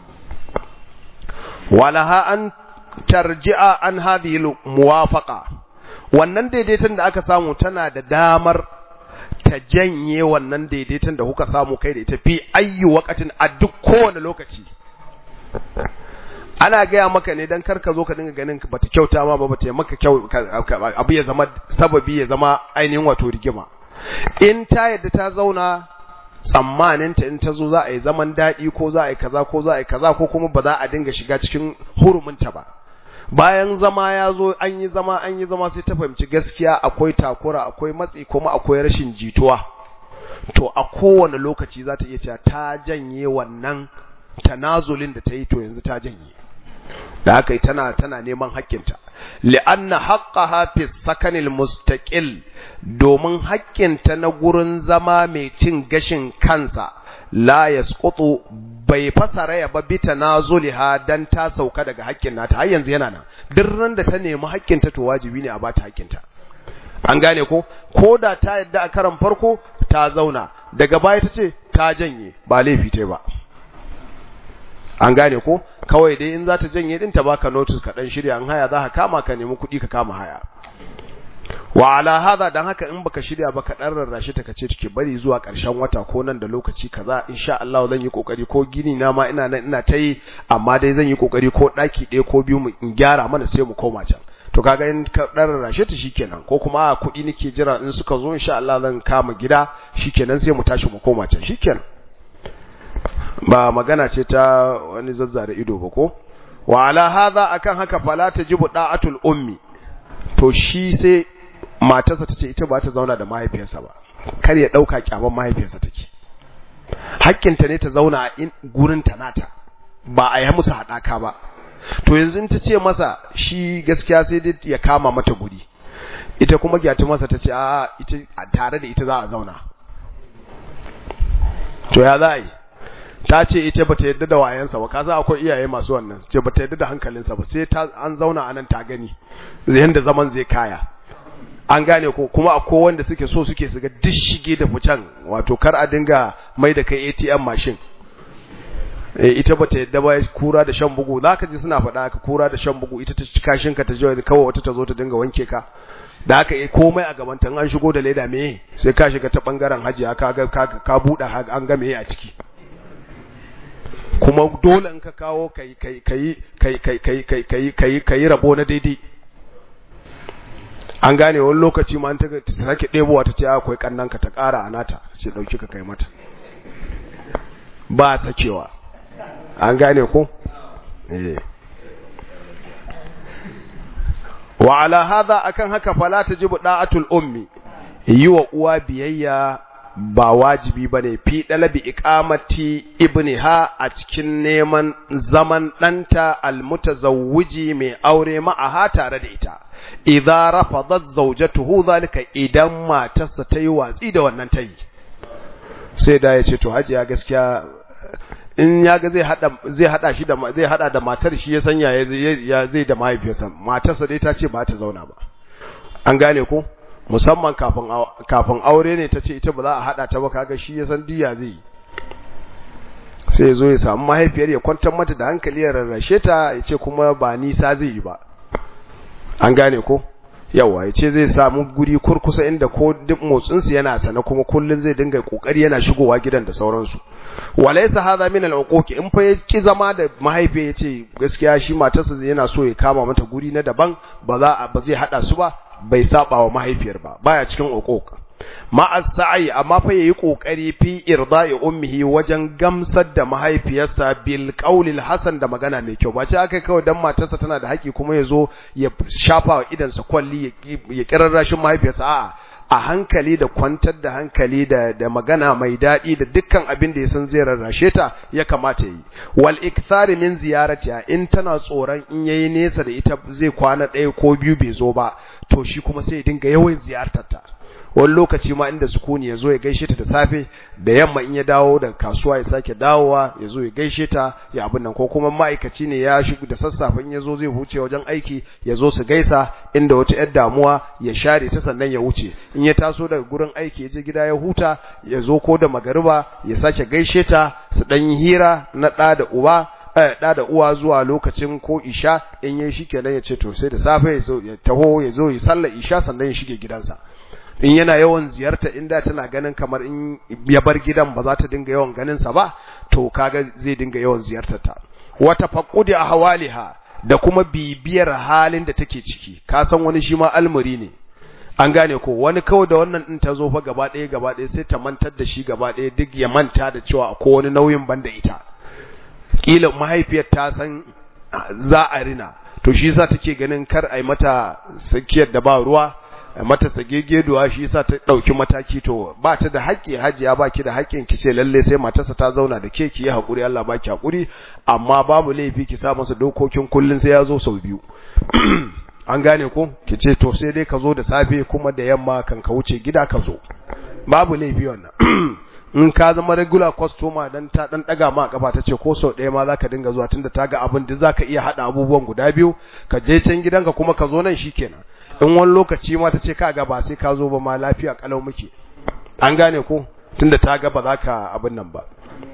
[SPEAKER 1] walaha an tarji'a an hadhihi muwafaqa wannan daidaiton da aka samu tana da damar ta janye wannan daidaiton da kuka samu kai da ita fi ayyu waqatin a duk kowane lokaci ana gaya maka ne dan karka zo ka dinga ganin bata kyauta ma ba bata maka kyau abu ya zama sababi ya zama ainihin wato rigima in ta yadda ta zauna tsammanin ta in ta zo za a yi zaman daɗi ko za a yi kaza ko za a yi kaza ko kuma ba za a dinga shiga cikin huruminta ba bayan zama ya zo an yi zama an yi zama sai ta fahimci gaskiya akwai takura akwai matsi kuma akwai rashin jituwa to a kowane lokaci za ta iya cewa ta janye wannan tanazulin da ta yi to yanzu ta janye da haka tana tana neman haƙƙinta li'anna haqqaha fi sakanil mustaqil domin haƙƙinta na gurin zama mai cin gashin kansa la yasqutu bai fasara ya ba bita nazuliha dan ta sauka daga haƙƙin nata har yanzu yana nan duk ran da ta nemi haƙƙinta to wajibi ne a bata haƙƙinta an gane ko ko da ta yadda a karan farko ta zauna daga baya ta ce ta janye ba laifi ta ba an gane ko kawai dai in za ta janye din ta baka notice ka dan shirya an haya za ka kama ka nemi kuɗi ka kama haya wa ala hada dan haka in baka shirya ba ka dan rarrashi ta kace take bari zuwa ƙarshen wata ko nan da lokaci kaza insha Allah zan yi kokari ko gini na ma ina nan ina ta yi amma dai zan yi kokari ko daki ɗaya ko biyu mu in gyara mana sai mu koma can to kaga in ka dan rarrashe ta shikenan ko kuma kuɗi nake jira in suka zo insha Allah zan kama gida shikenan sai mu tashi mu koma can shikenan ba magana ce ta wani zazzare ido ba ko wa ala hadha akan haka fala tajibu da'atul ummi to shi sai matarsa tace ita ba ta zauna da mahaifiyarsa ba kar ya dauka kyaban mahaifiyarsa take hakkinta ne ta zauna in gurin ta nata ba a yi musu haɗaka ba to yanzu ta ce masa shi gaskiya sai dai ya kama mata guri ita kuma gyatu masa ta ce a ita tare da ita za a zauna to ya za a yi ta ce ita bata yadda da wayansa ba kasa akwai iyaye masu wannan ce bata yadda da hankalinsa ba sai ta an zauna anan ta gani yanda zaman zai kaya an gane ko kuma akwai wanda suke so suke su ga duk shige da fitan wato kar a dinga mai da kai ATM machine eh ita bata yadda ba kura da shan bugu zaka ji suna faɗa haka kura da shan bugu ita ta kashin ka ta je kawai wata ta zo ta dinga wanke ka da haka yi komai a gaban an shigo da leda me sai ka shiga ta bangaren haji ka ga ka buɗe an ga me a ciki kuma dole in ka kawo kai kai kai kai kai kai kai kai kai kai rabo na daidai an gane wani lokaci ma an ta sake ɗebowa ta ce akwai kannan ka ta ƙara a nata ce ɗauki ka kai mata ba sakewa an gane ko eh wa ala hadha akan haka fala tajibu da'atul ummi yi wa uwa biyayya ba wajibi bane fi dalabi iqamati ibniha a cikin neman zaman danta almutazawwiji mai aure ma'aha tare da ita idza rafadat zawjatuhu zalika idan matarsa ta yi watsi da wannan tayi sai da ya ce to hajiya gaskiya in ya ga zai hada zai hada shi da zai hada da matar shi ya sanya ya zai da mahaifiyarsa matarsa dai ta ce ba ta zauna ba an gane ko musamman kafin kafin aure ne ta ce ita ba za a hada ta ba kaga shi ya san diya zai sai ya zo ya samu mahaifiyar ya kwantar mata da hankali ya rarrashe ta ya ce kuma ba nisa zai yi ba an gane ko yawa ya ce zai samu guri kurkusa inda ko duk motsinsu yana sana kuma kullun zai dinga kokari yana shigowa gidan da sauransu walaysa hadha min al-uquq in fa ki zama da mahaifi yace gaskiya shi matarsa yana so ya kama mata guri na daban ba za ba zai hada su ba bai saba wa mahaifiyar ba baya cikin uquq ma as-sa'i amma fa yayi kokari fi irda'i ummihi wajen gamsar da mahaifiyarsa bil qawlil hasan da magana mai kyau ba ce aka kawai dan matarsa tana da haƙi kuma yazo ya shafa wa idansa kwalli ya kirarrashin mahaifiyarsa a'a a hankali da kwantar da hankali da da magana mai daɗi da dukkan abin da ya san zai rarrashe ta ya kamata yi wal ikthari min ziyaratiha in tana tsoron in yayi nesa da ita zai kwana ɗaya ko biyu bai zo ba to shi kuma sai ya dinga yawan ziyartar ta wani lokaci ma inda sukuni ya zo ya gaishe ta da safe da yamma in ya dawo daga kasuwa ya sake dawowa ya zo ya gaishe ta ya abin nan ko kuma ma'aikaci ne ya shigo da sassafe in ya zo zai wuce wajen aiki ya zo su gaisa inda wata yar damuwa ya share ta sannan ya wuce in ya taso daga gurin aiki ya je gida ya huta ya zo ko da magariba ya sake gaishe ta su dan yi hira na ɗa da uba ɗa da uwa zuwa lokacin ko isha in yayi shikenan ya ce to sai da safe ya zo ya taho ya zo ya sallar isha sannan ya shige gidansa in yana yawan ziyarta inda tana ganin kamar in ya bar gidan ba za ta dinga yawan ganin sa ba to kaga zai dinga yawan ziyartar ta wa tafaqqudi ahwaliha da kuma bibiyar halin da take ciki ka san wani shi ma almuri ne an gane ko wani kawai da wannan din ta zo fa gaba ɗaya gaba ɗaya sai ta mantar da shi gaba ɗaya duk ya manta da cewa akwai wani nauyin banda ita kila mahaifiyar ta san za a rina to shi yasa take ganin kar ai mata sakiyar da ba ruwa mata sagegeduwa shi yasa ta dauki mataki to ba ta da haƙƙi hajiya baki da haƙƙin ki ce lalle sai matarsa ta zauna da ke ki yi hakuri Allah baki hakuri amma babu laifi ki sa masa dokokin kullun sai ya zo sau biyu an gane ko ki ce to sai dai ka zo da safe kuma da yamma kan ka wuce gida ka zo babu laifi wannan in ka zama regular customer dan ta dan daga ma kafa ta ce ko sau ɗaya ma zaka dinga zuwa tunda ta ga abin da zaka iya hada abubuwan guda biyu ka je can gidanka kuma ka zo nan shikenan in wani lokaci ma ta ce ka ga ba sai ka zo ba ma lafiya kalau muke an gane ko tunda ta ga ba za ka abin nan ba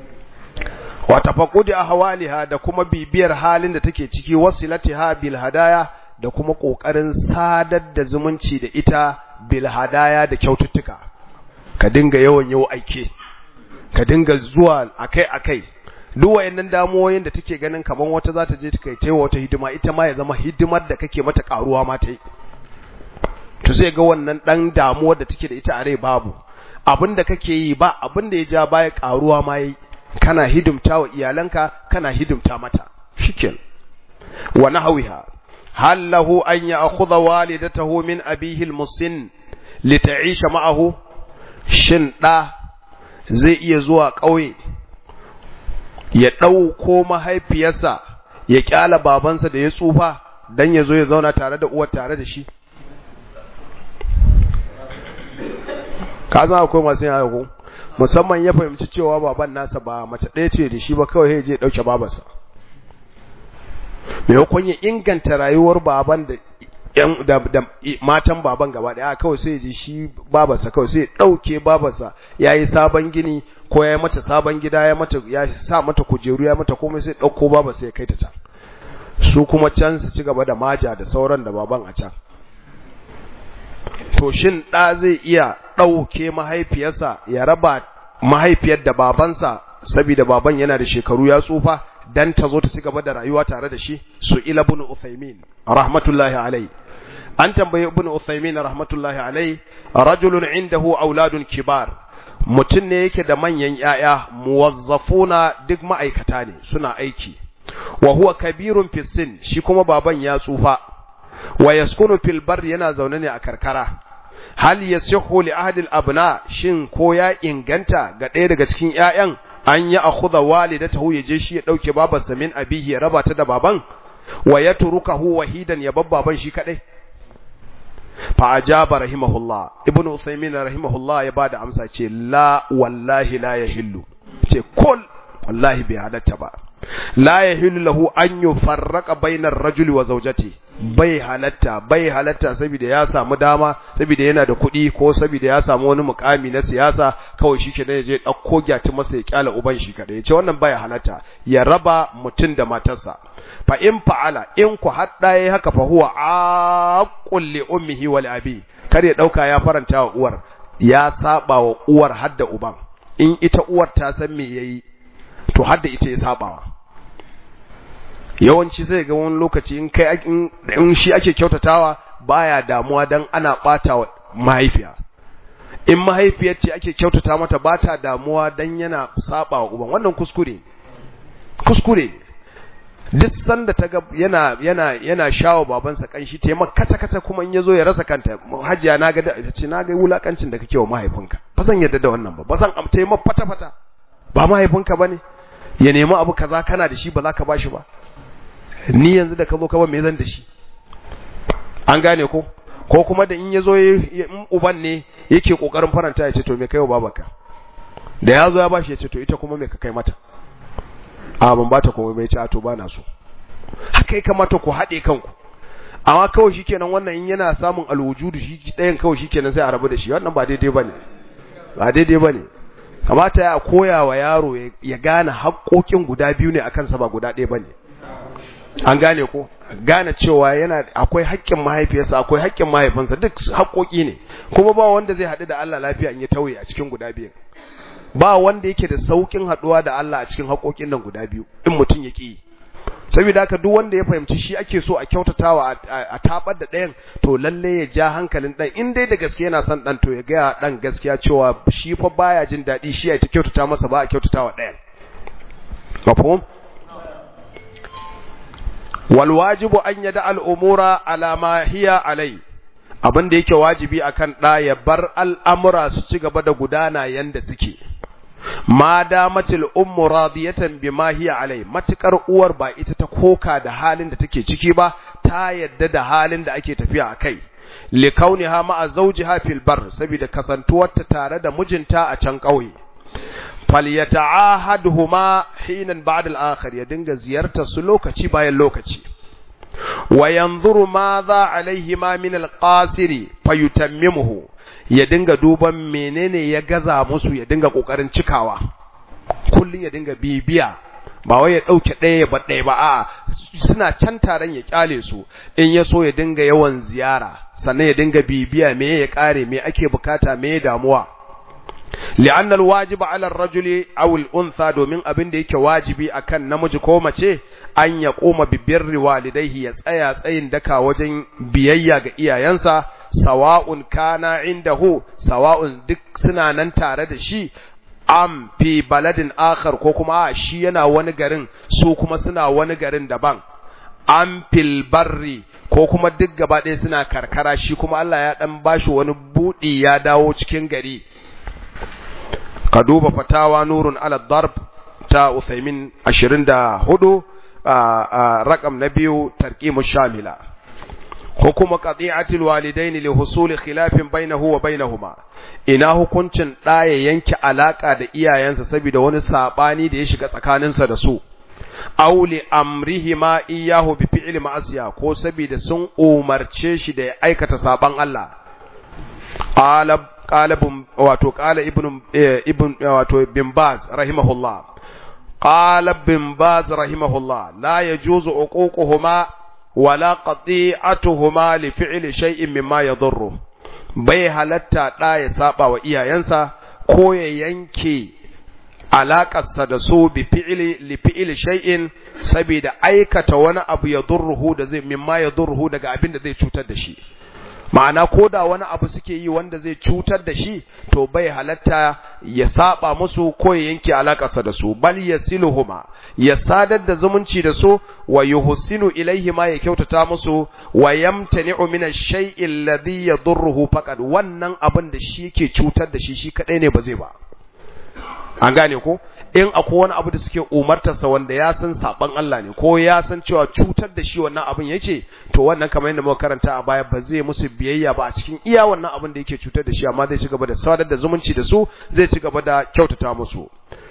[SPEAKER 1] wa tafaqqudi ahwaliha da kuma bibiyar halin da take ciki wasilatiha bil hadaya da kuma kokarin sadar da zumunci da ita bil hadaya da kyaututtuka ka dinga yawan yau aike ka dinga zuwa akai akai duk wayannan damuwoyin da take ganin kaman wata za ta je ta kai taiwa wata hidima ita ma ya zama hidimar da kake mata karuwa ma ta yi to sai ga wannan dan damuwar da take da ita a rai babu abin da kake yi ba abin da ya ja baya karuwa ma yi kana hidimta wa iyalanka kana hidimta mata shikin wa nahwiha hal lahu an ya'khudha walidatahu min abihi al-musin lita'isha ma'ahu shin da zai iya zuwa kauye ya ɗauko mahaifiyarsa ya kyala babansa da ya tsufa don ya zo ya zauna tare da uwar tare da shi ka san akwai masu yin haka musamman ya fahimci cewa baban nasa ba mace ɗaya ce da shi ba kawai ya je ɗauke babarsa maimakon ya inganta rayuwar baban da yan da, da matan baban gaba daya kawai sai ji shi babarsa kawai sai dauke babarsa yayi sabon gini ko yayi mata sabon gida ya mata ya sa mata kujeru ya mata komai sai dauko babarsa ya kai ta can su kuma can su ci gaba da maja da sauran da baban a can to shin da zai iya dauke mahaifiyarsa ya raba mahaifiyar da babansa saboda baban yana da shekaru ya tsufa dan ta zo ta ci gaba da rayuwa tare da shi su ila ibn Uthaymin rahmatullahi alai an tambaye ibn Uthaymin rahmatullahi alai rajulun indahu auladun kibar mutum ne yake da manyan yaya muwazzafuna duk ma'aikata ne suna aiki wa huwa kabirun fi sin shi kuma baban ya tsufa wa yaskunu fil bar yana zaune ne a karkara hal yasihu li ahli al abna shin ko ya inganta ga ɗaya daga cikin ƴaƴan an yi akhudha walidatahu ya je shi ya dauke babarsa min abihi ya raba ta da baban wa yatrukahu wahidan ya babbaban shi kadai fa ajaba rahimahullah ibnu usaymin rahimahullah ya bada amsa ce la wallahi la yahillu ce kul wallahi bai halatta ba la yahillu lahu an yufarraqa bainar rajuli wa zawjati bai halatta bai halatta saboda ya samu dama saboda yana da kuɗi ko saboda ya samu wani mukami na siyasa kawai shi kenan je ɗauko gyati masa ya kyala uban shi kadai ce wannan bai halatta ya raba mutum da matarsa fa in fa'ala in ku hadda yayi haka fa huwa aqul li ummihi wal abi kar ya dauka ya faranta wa uwar ya saba wa uwar hadda uban in ita uwar ta san me yayi to hadda ita ya sabawa yawanci sai ga wani lokaci in kai in shi ake kyautatawa baya damuwa dan ana bata wa mahaifiya in mahaifiyar ce ake kyautata mata bata damuwa dan yana saba wa uban wannan kuskure kuskure duk sanda ta ga yana yana yana shawo babansa kanshi ta maka kata kata kuma in yazo ya rasa kanta hajiya na ga ta ce na ga wulakancin da kake wa mahaifinka ba zan yarda da wannan ba ba zan amta maka fata fata ba mahaifinka bane ya nemi abu kaza kana da shi ba za ka bashi ba ni yanzu da ka zo ka ba me zan da shi an gane ko ko kuma da in yazo in uban ne yake kokarin faranta ya ce to me kai wa babaka da yazo ya bashi ya ce to ita kuma me ka kai mata a ban bata komai bai ce a to bana so haka ya kamata ku haɗe kanku amma kawai shikenan wannan in yana samun alwujudu shi ɗayan kawai shikenan sai a rabu da shi wannan ba daidai bane ba daidai bane kamata ya koya wa yaro ya gane haƙoƙin guda biyu ne akan sa ba guda ɗaya bane an gane ko gane cewa yana akwai haƙƙin mahaifiyarsa akwai haƙƙin mahaifinsa duk haƙoƙi ne kuma ba wanda zai haɗu da Allah lafiya in ya tauye a cikin guda biyu ba wanda yake da saukin haɗuwa da Allah a cikin haƙoƙin nan guda biyu in mutum ya ƙi saboda haka duk wanda ya fahimci shi ake so a kyautatawa a tabar da ɗayan to lalle ya ja hankalin ɗan in dai da gaske yana son ɗan to ya gaya ɗan gaskiya cewa shi fa baya jin daɗi shi ya ta kyautata masa ba a kyautatawa ɗayan mafhum wal wajibu an yada al umura ala ma hiya alai abin da yake wajibi akan ɗa ya bar al'amura su ci gaba da gudana yanda suke ma damatil ummu radiyatan bima hiya alai matukar uwar ba ita ta koka da halin da take ciki ba ta yadda da halin da ake tafiya akai li kauniha ma'a zawjiha fil bar saboda kasantuwarta tare da mijinta a can kauye falyata'ahadhuma hinan ba'da al-akhir ya dinga ziyartar su lokaci bayan lokaci wa yanzuru madha alaihima min al-qasiri fayutammimuhu ya dinga duban menene ya gaza musu ya dinga kokarin cikawa kullun ya dinga bibiya ba wai ya dauke ɗaya ya bar ɗaya ba a suna can taron ya kyale su in ya so ya dinga yawan ziyara sannan ya dinga bibiya me ya kare me ake bukata me ya damuwa لأن الواجب على الرجل أو الأنثى domin abin da yake wajibi akan namiji ko mace an ya koma bibirri walidaihi ya tsaya tsayin daka wajen biyayya ga iyayensa sawa'un kana indahu sawa'un duk suna nan tare da shi am fi baladin akhar ko kuma shi yana wani garin su kuma suna wani garin daban am fil barri ko kuma duk gaba ɗaya suna karkara shi kuma Allah ya dan bashi wani budi ya dawo cikin gari ka duba fatawa nurun ala darb ta Uthaymin 24 rakam na biyu tarqimu shamila hukumu qati'atil walidaini li husuli khilafin bainahu wa bainahuma ina hukuncin da ya yanke alaka da iyayensa saboda wani sabani da ya shiga tsakaninsa da su aw li amrihima iyyahu bi fi'li ma'asiya ko saboda sun umarce shi da ya aikata saban Allah qala qala wato qala ibn ibn wato bin baz rahimahullah qala bin baz rahimahullah la yajuzu uququhuma wala qati'atuhuma li fi'li shay'in mimma yadurru bai halatta da ya saba wa iyayensa ko ya yanke alaƙarsa da su bi fi'ili li fi'ili shay'in saboda aikata wani abu ya durruhu da zai mimma ya durruhu daga abin da zai cutar da shi ma'ana ko da wani abu suke yi wanda zai cutar da shi to bai halatta ya saba musu ko ya yanke alaƙarsa da su bal yasiluhuma ya sadar da zumunci da su wa yuhsinu ilaihima ya kyautata musu wa yamtani'u min ash-shay'i alladhi yadurruhu faqad wannan abin da shi yake cutar da shi shi kadai ne ba zai ba an gane ko in akwai wani abu da suke umartarsa wanda ya san saban Allah ne ko ya san cewa cutar da shi wannan abin yake to wannan kamar yadda muka karanta a baya ba zai musu biyayya ba a cikin iya wannan abin da yake cutar da shi amma zai ci gaba da sadar da zumunci da su zai ci gaba da kyautata musu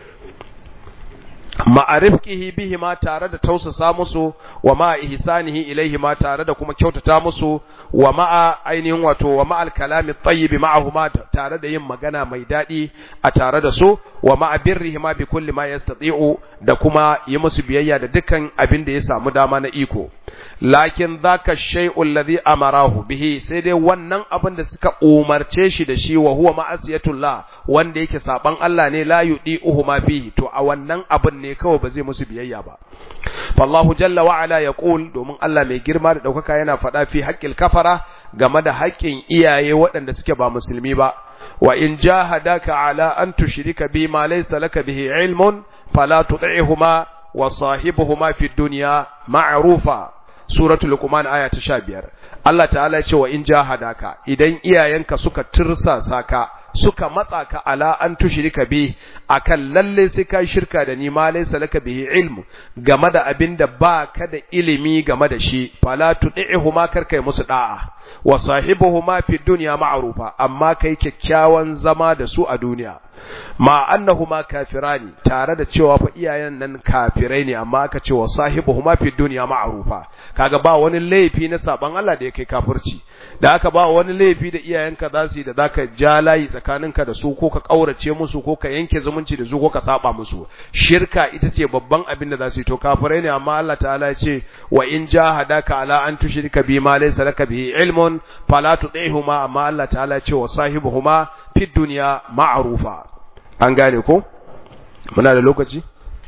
[SPEAKER 1] ma'arifqihi bihi ma tare da tausasa musu wa ma ihsanihi ilaihi ma tare da kuma kyautata musu wa ma'a ainihin wato wa ma'al kalami tayyib ma'ahuma tare da yin magana mai dadi a tare da su wa ma'a birrihi ma bi kulli ma yastati'u da kuma yi musu biyayya da dukkan abin da ya samu dama na iko lakin dhaka shay'u alladhi amarahu bihi sai dai wannan abin da suka umarce shi da shi wa huwa ma'asiyatullah wanda yake saban Allah ne la yudi'uhu ma fihi to a wannan abin ne kawai ba zai musu biyayya ba fallahu jalla wa ala yaqul domin Allah mai girma da daukaka yana faɗa fi haqqil kafara game da haƙƙin iyaye waɗanda suke ba musulmi ba wa in jahadaka ala an tushrika bi ma laysa laka bihi ilmun fala tuti'huma wa sahibuhuma fi dunya ma'rufa suratul luqman aya ta 15 Allah ta'ala ya ce wa in jahadaka idan iyayenka suka tirsasa ka suka matsa ka ala an tushrika bi akan lalle sai kai shirka da ni ma laysa laka bihi ilmu game da abinda ba ka da ilimi game da shi fala tudihuma karkai musu da'a wa sahibuhuma fi dunya ma'rufa amma kai kyakkyawan zama da su a duniya ma annahuma kafirani tare da cewa fa iyayen nan kafirai ne amma aka ce wa sahibuhuma fi dunya ma'rufa kaga ba wani laifi na saban Allah da ya kai kafirci da aka ba wani laifi da iyayenka za su yi da zaka ja layi tsakaninka da su ko ka kaurace musu ko ka yanke zumunci da su ko ka saba musu shirka ita ce babban abin da za su yi to kafirai ne amma Allah ta'ala ya ce wa in jahadaka ala an tushrika bi ma laysa laka bihi ilmun fala tudihuma amma Allah ta'ala ya ce wa sahibuhuma fi dunya ma'rufa an gane ko muna da lokaci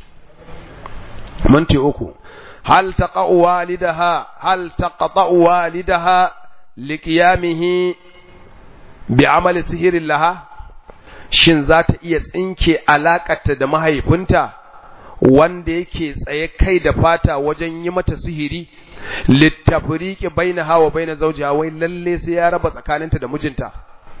[SPEAKER 1] minti uku hal taqa'u walidaha hal taqta'u walidaha liqiyamihi bi amali sihirin laha shin za ta iya tsinke alakarta da mahaifinta wanda yake tsaye kai da fata wajen yi mata sihiri littafriqi bainaha wa baina zawjiha wai lalle sai ya raba tsakaninta da mijinta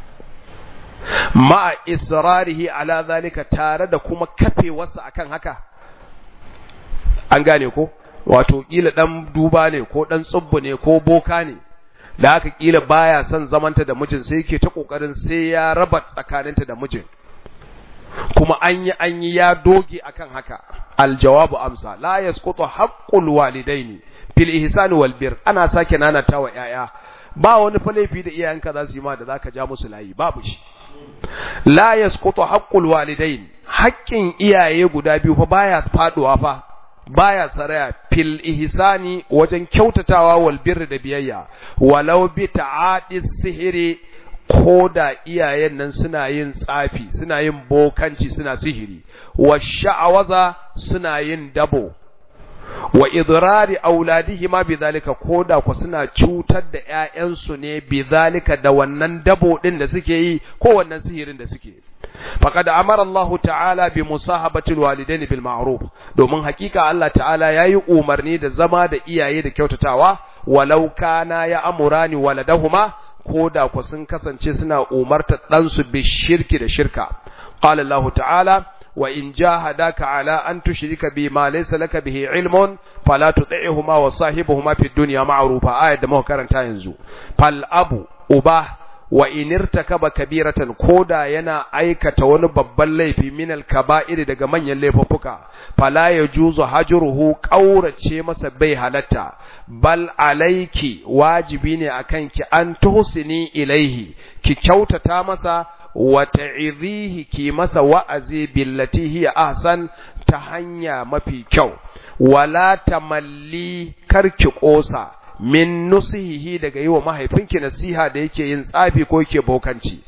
[SPEAKER 1] ma'a israrihi ala zalika tare da kuma kafewarsa akan haka an gane ko wato kila dan duba ne ko dan tsubbu ne ko boka ne da haka kila baya son zamanta da mijin sai yake ta kokarin sai ya raba tsakaninta da mijin kuma an yi an yi ya doge akan haka aljawabu amsa la yasqutu haqqul walidaini fil ihsani wal bir ana sake nanatawa yaya ba wani fa laifi da iyayenka za su yi ma da zaka ja musu layi babu shi la yasqutu haqqul walidain haƙƙin iyaye guda biyu fa baya faduwa fa baya saraya fil ihsani wajen kyautatawa wal birri da biyayya walau bi ta'adis sihiri ko da iyayen nan suna yin tsafi suna yin bokanci suna sihiri wa sha'awaza suna yin dabo wa idrari auladihima bidhalika koda ku suna cutar da ƴaƴansu ne bidhalika da wannan dabo din da suke yi ko wannan sihirin da suke faqad amara Allah ta'ala bi musahabati alwalidain bil ma'ruf domin hakika Allah ta'ala yayi umarni da zama da iyaye da kyautatawa walau kana ya amurani waladahuma koda ku sun kasance suna umartar ɗansu bi shirki da shirka qala Allah ta'ala wa in jahadaka ala an tushrika bi ma laysa laka bihi ilmun fala tuti'huma wa sahibuhuma fid dunya ma'rufa ayat da muka karanta yanzu fal abu uba wa inirtakaba kabiratan koda yana aikata wani babban laifi min al-kaba'ir daga manyan laifuffuka fala yajuzu hajruhu qaurace masa bai halatta bal alayki wajibi ne akan ki an tuhsini ilaihi ki kyautata masa wa ta'idhihi ki masa wa'azi billati hiya ahsan ta hanya mafi kyau wala tamalli karki kosa min nusihihi daga yi wa mahaifinki nasiha da yake yin tsafi ko yake bokanci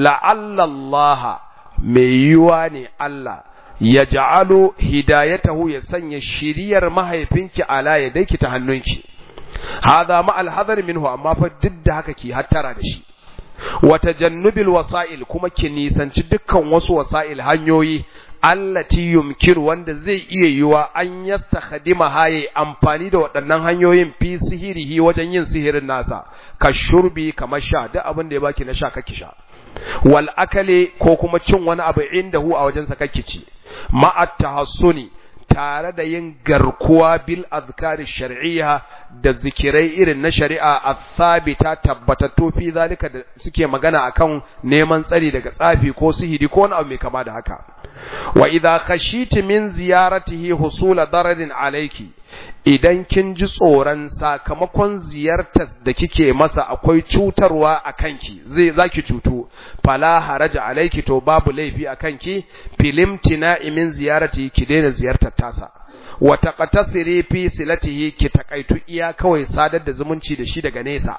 [SPEAKER 1] la'allallaha mai yiwa ne Allah ya ja'alu hidayatahu ya sanya shiriyar mahaifinki ala ya daiki ta hannunki hadha ma alhadar minhu amma fa duk da haka ki hattara da shi wa tajannubil wasa'il kuma ki nisanci dukkan wasu wasa'il hanyoyi allati yumkin wanda zai iya yiwa an yastakhdima haye amfani da waɗannan hanyoyin fi sihirihi wajen yin sihirin nasa ka shurbi kamar sha duk abin da ya baki na sha kake sha wal akale ko kuma cin wani abu inda hu a wajen sa kake ci ma'at tahassuni tare da yin garkuwa bil azkari shar'iyya da zikirai irin na shari'a athabita tabbatattu fi zalika da suke magana akan neman tsari daga tsafi ko sihiri ko wani abu mai kama da haka wa idza khashiti min ziyaratihi husula dararin alayki idan kin ji tsoron sakamakon ziyartar da kike masa akwai cutarwa a kanki zai zaki cutu fala haraja alayki to babu laifi a kanki filimtina min ziyarati ki daina ziyartar tasa wa taqtasiri fi silatihi ki takaitu iya kawai sadar da zumunci da shi daga nesa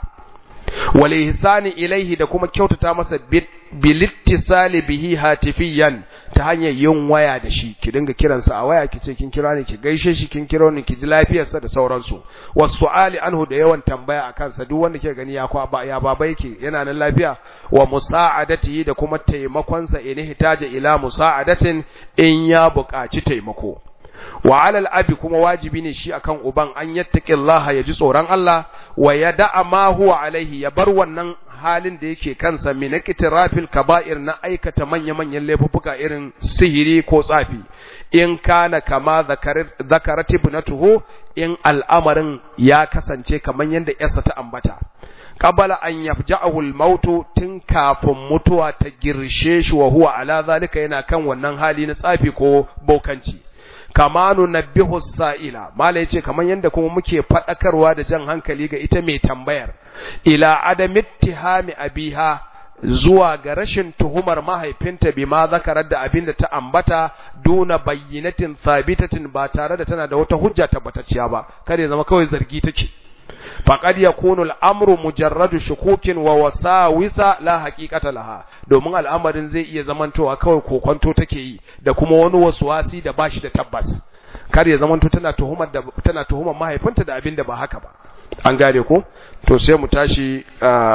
[SPEAKER 1] wal ihsani ilaihi da kuma kyautata masa bilittisali bihi hatifiyan ta hanyar yin waya da shi ki dinga kiransa a waya ki ce kin kira ni ki gaishe shi kin kira ni ki ji lafiyarsa da sauransu wasu'ali anhu da yawan tambaya akan sa duk wanda ke gani ya kwa ba ya baba yake yana nan lafiya wa musa'adatihi da kuma taimakon sa in hitaja ila musa'adatin in ya buƙaci taimako wa alal abi kuma wajibi ne shi akan uban an yattaqillaha ya ji tsoron Allah wa ya da'a ma huwa alaihi ya bar wannan halin da yake kansa min ikitirafil kaba'ir na aikata manya-manyan laifuffuka irin sihiri ko tsafi in kana kama zakarat ibnatuhu in al'amarin ya kasance kaman yanda yarsa ta ambata qabala an yafja'ahu al-mautu tun kafin mutuwa ta girshe shi wa huwa ala zalika yana kan wannan hali na tsafi ko bokanci kama nunabbihu sa'ila mala yace kaman yanda kuma muke fadakarwa da jan hankali ga ita mai tambayar ila adam ittihami abiha zuwa ga rashin tuhumar mahaifinta bima zakarar da abinda ta ambata duna bayyinatin thabitatin ba tare da tana da wata hujja tabbatacciya ba kada ya zama kawai zargi take faqad yakunu al-amru mujarradu shukukin wa wasawisa la haqiqata laha domin al'amarin zai iya zamantowa kawai kokonto take yi da kuma wani waswasi da bashi da tabbas kar ya zamanto tana tuhumar da tana tuhumar mahaifinta da abin da ba haka ba an gane ko to sai mu tashi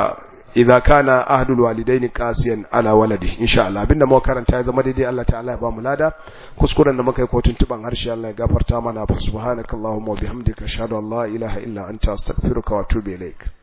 [SPEAKER 1] idza kana ahdul walidaini qasiyan ala waladi insha Allah abinda muka karanta ya zama daidai Allah ta'ala ya ba mu lada kuskuren da muka yi kotun tuban harshe Allah ya gafarta mana fa subhanakallahumma wa bihamdika ashhadu an la ilaha illa anta astaghfiruka wa atubu ilaik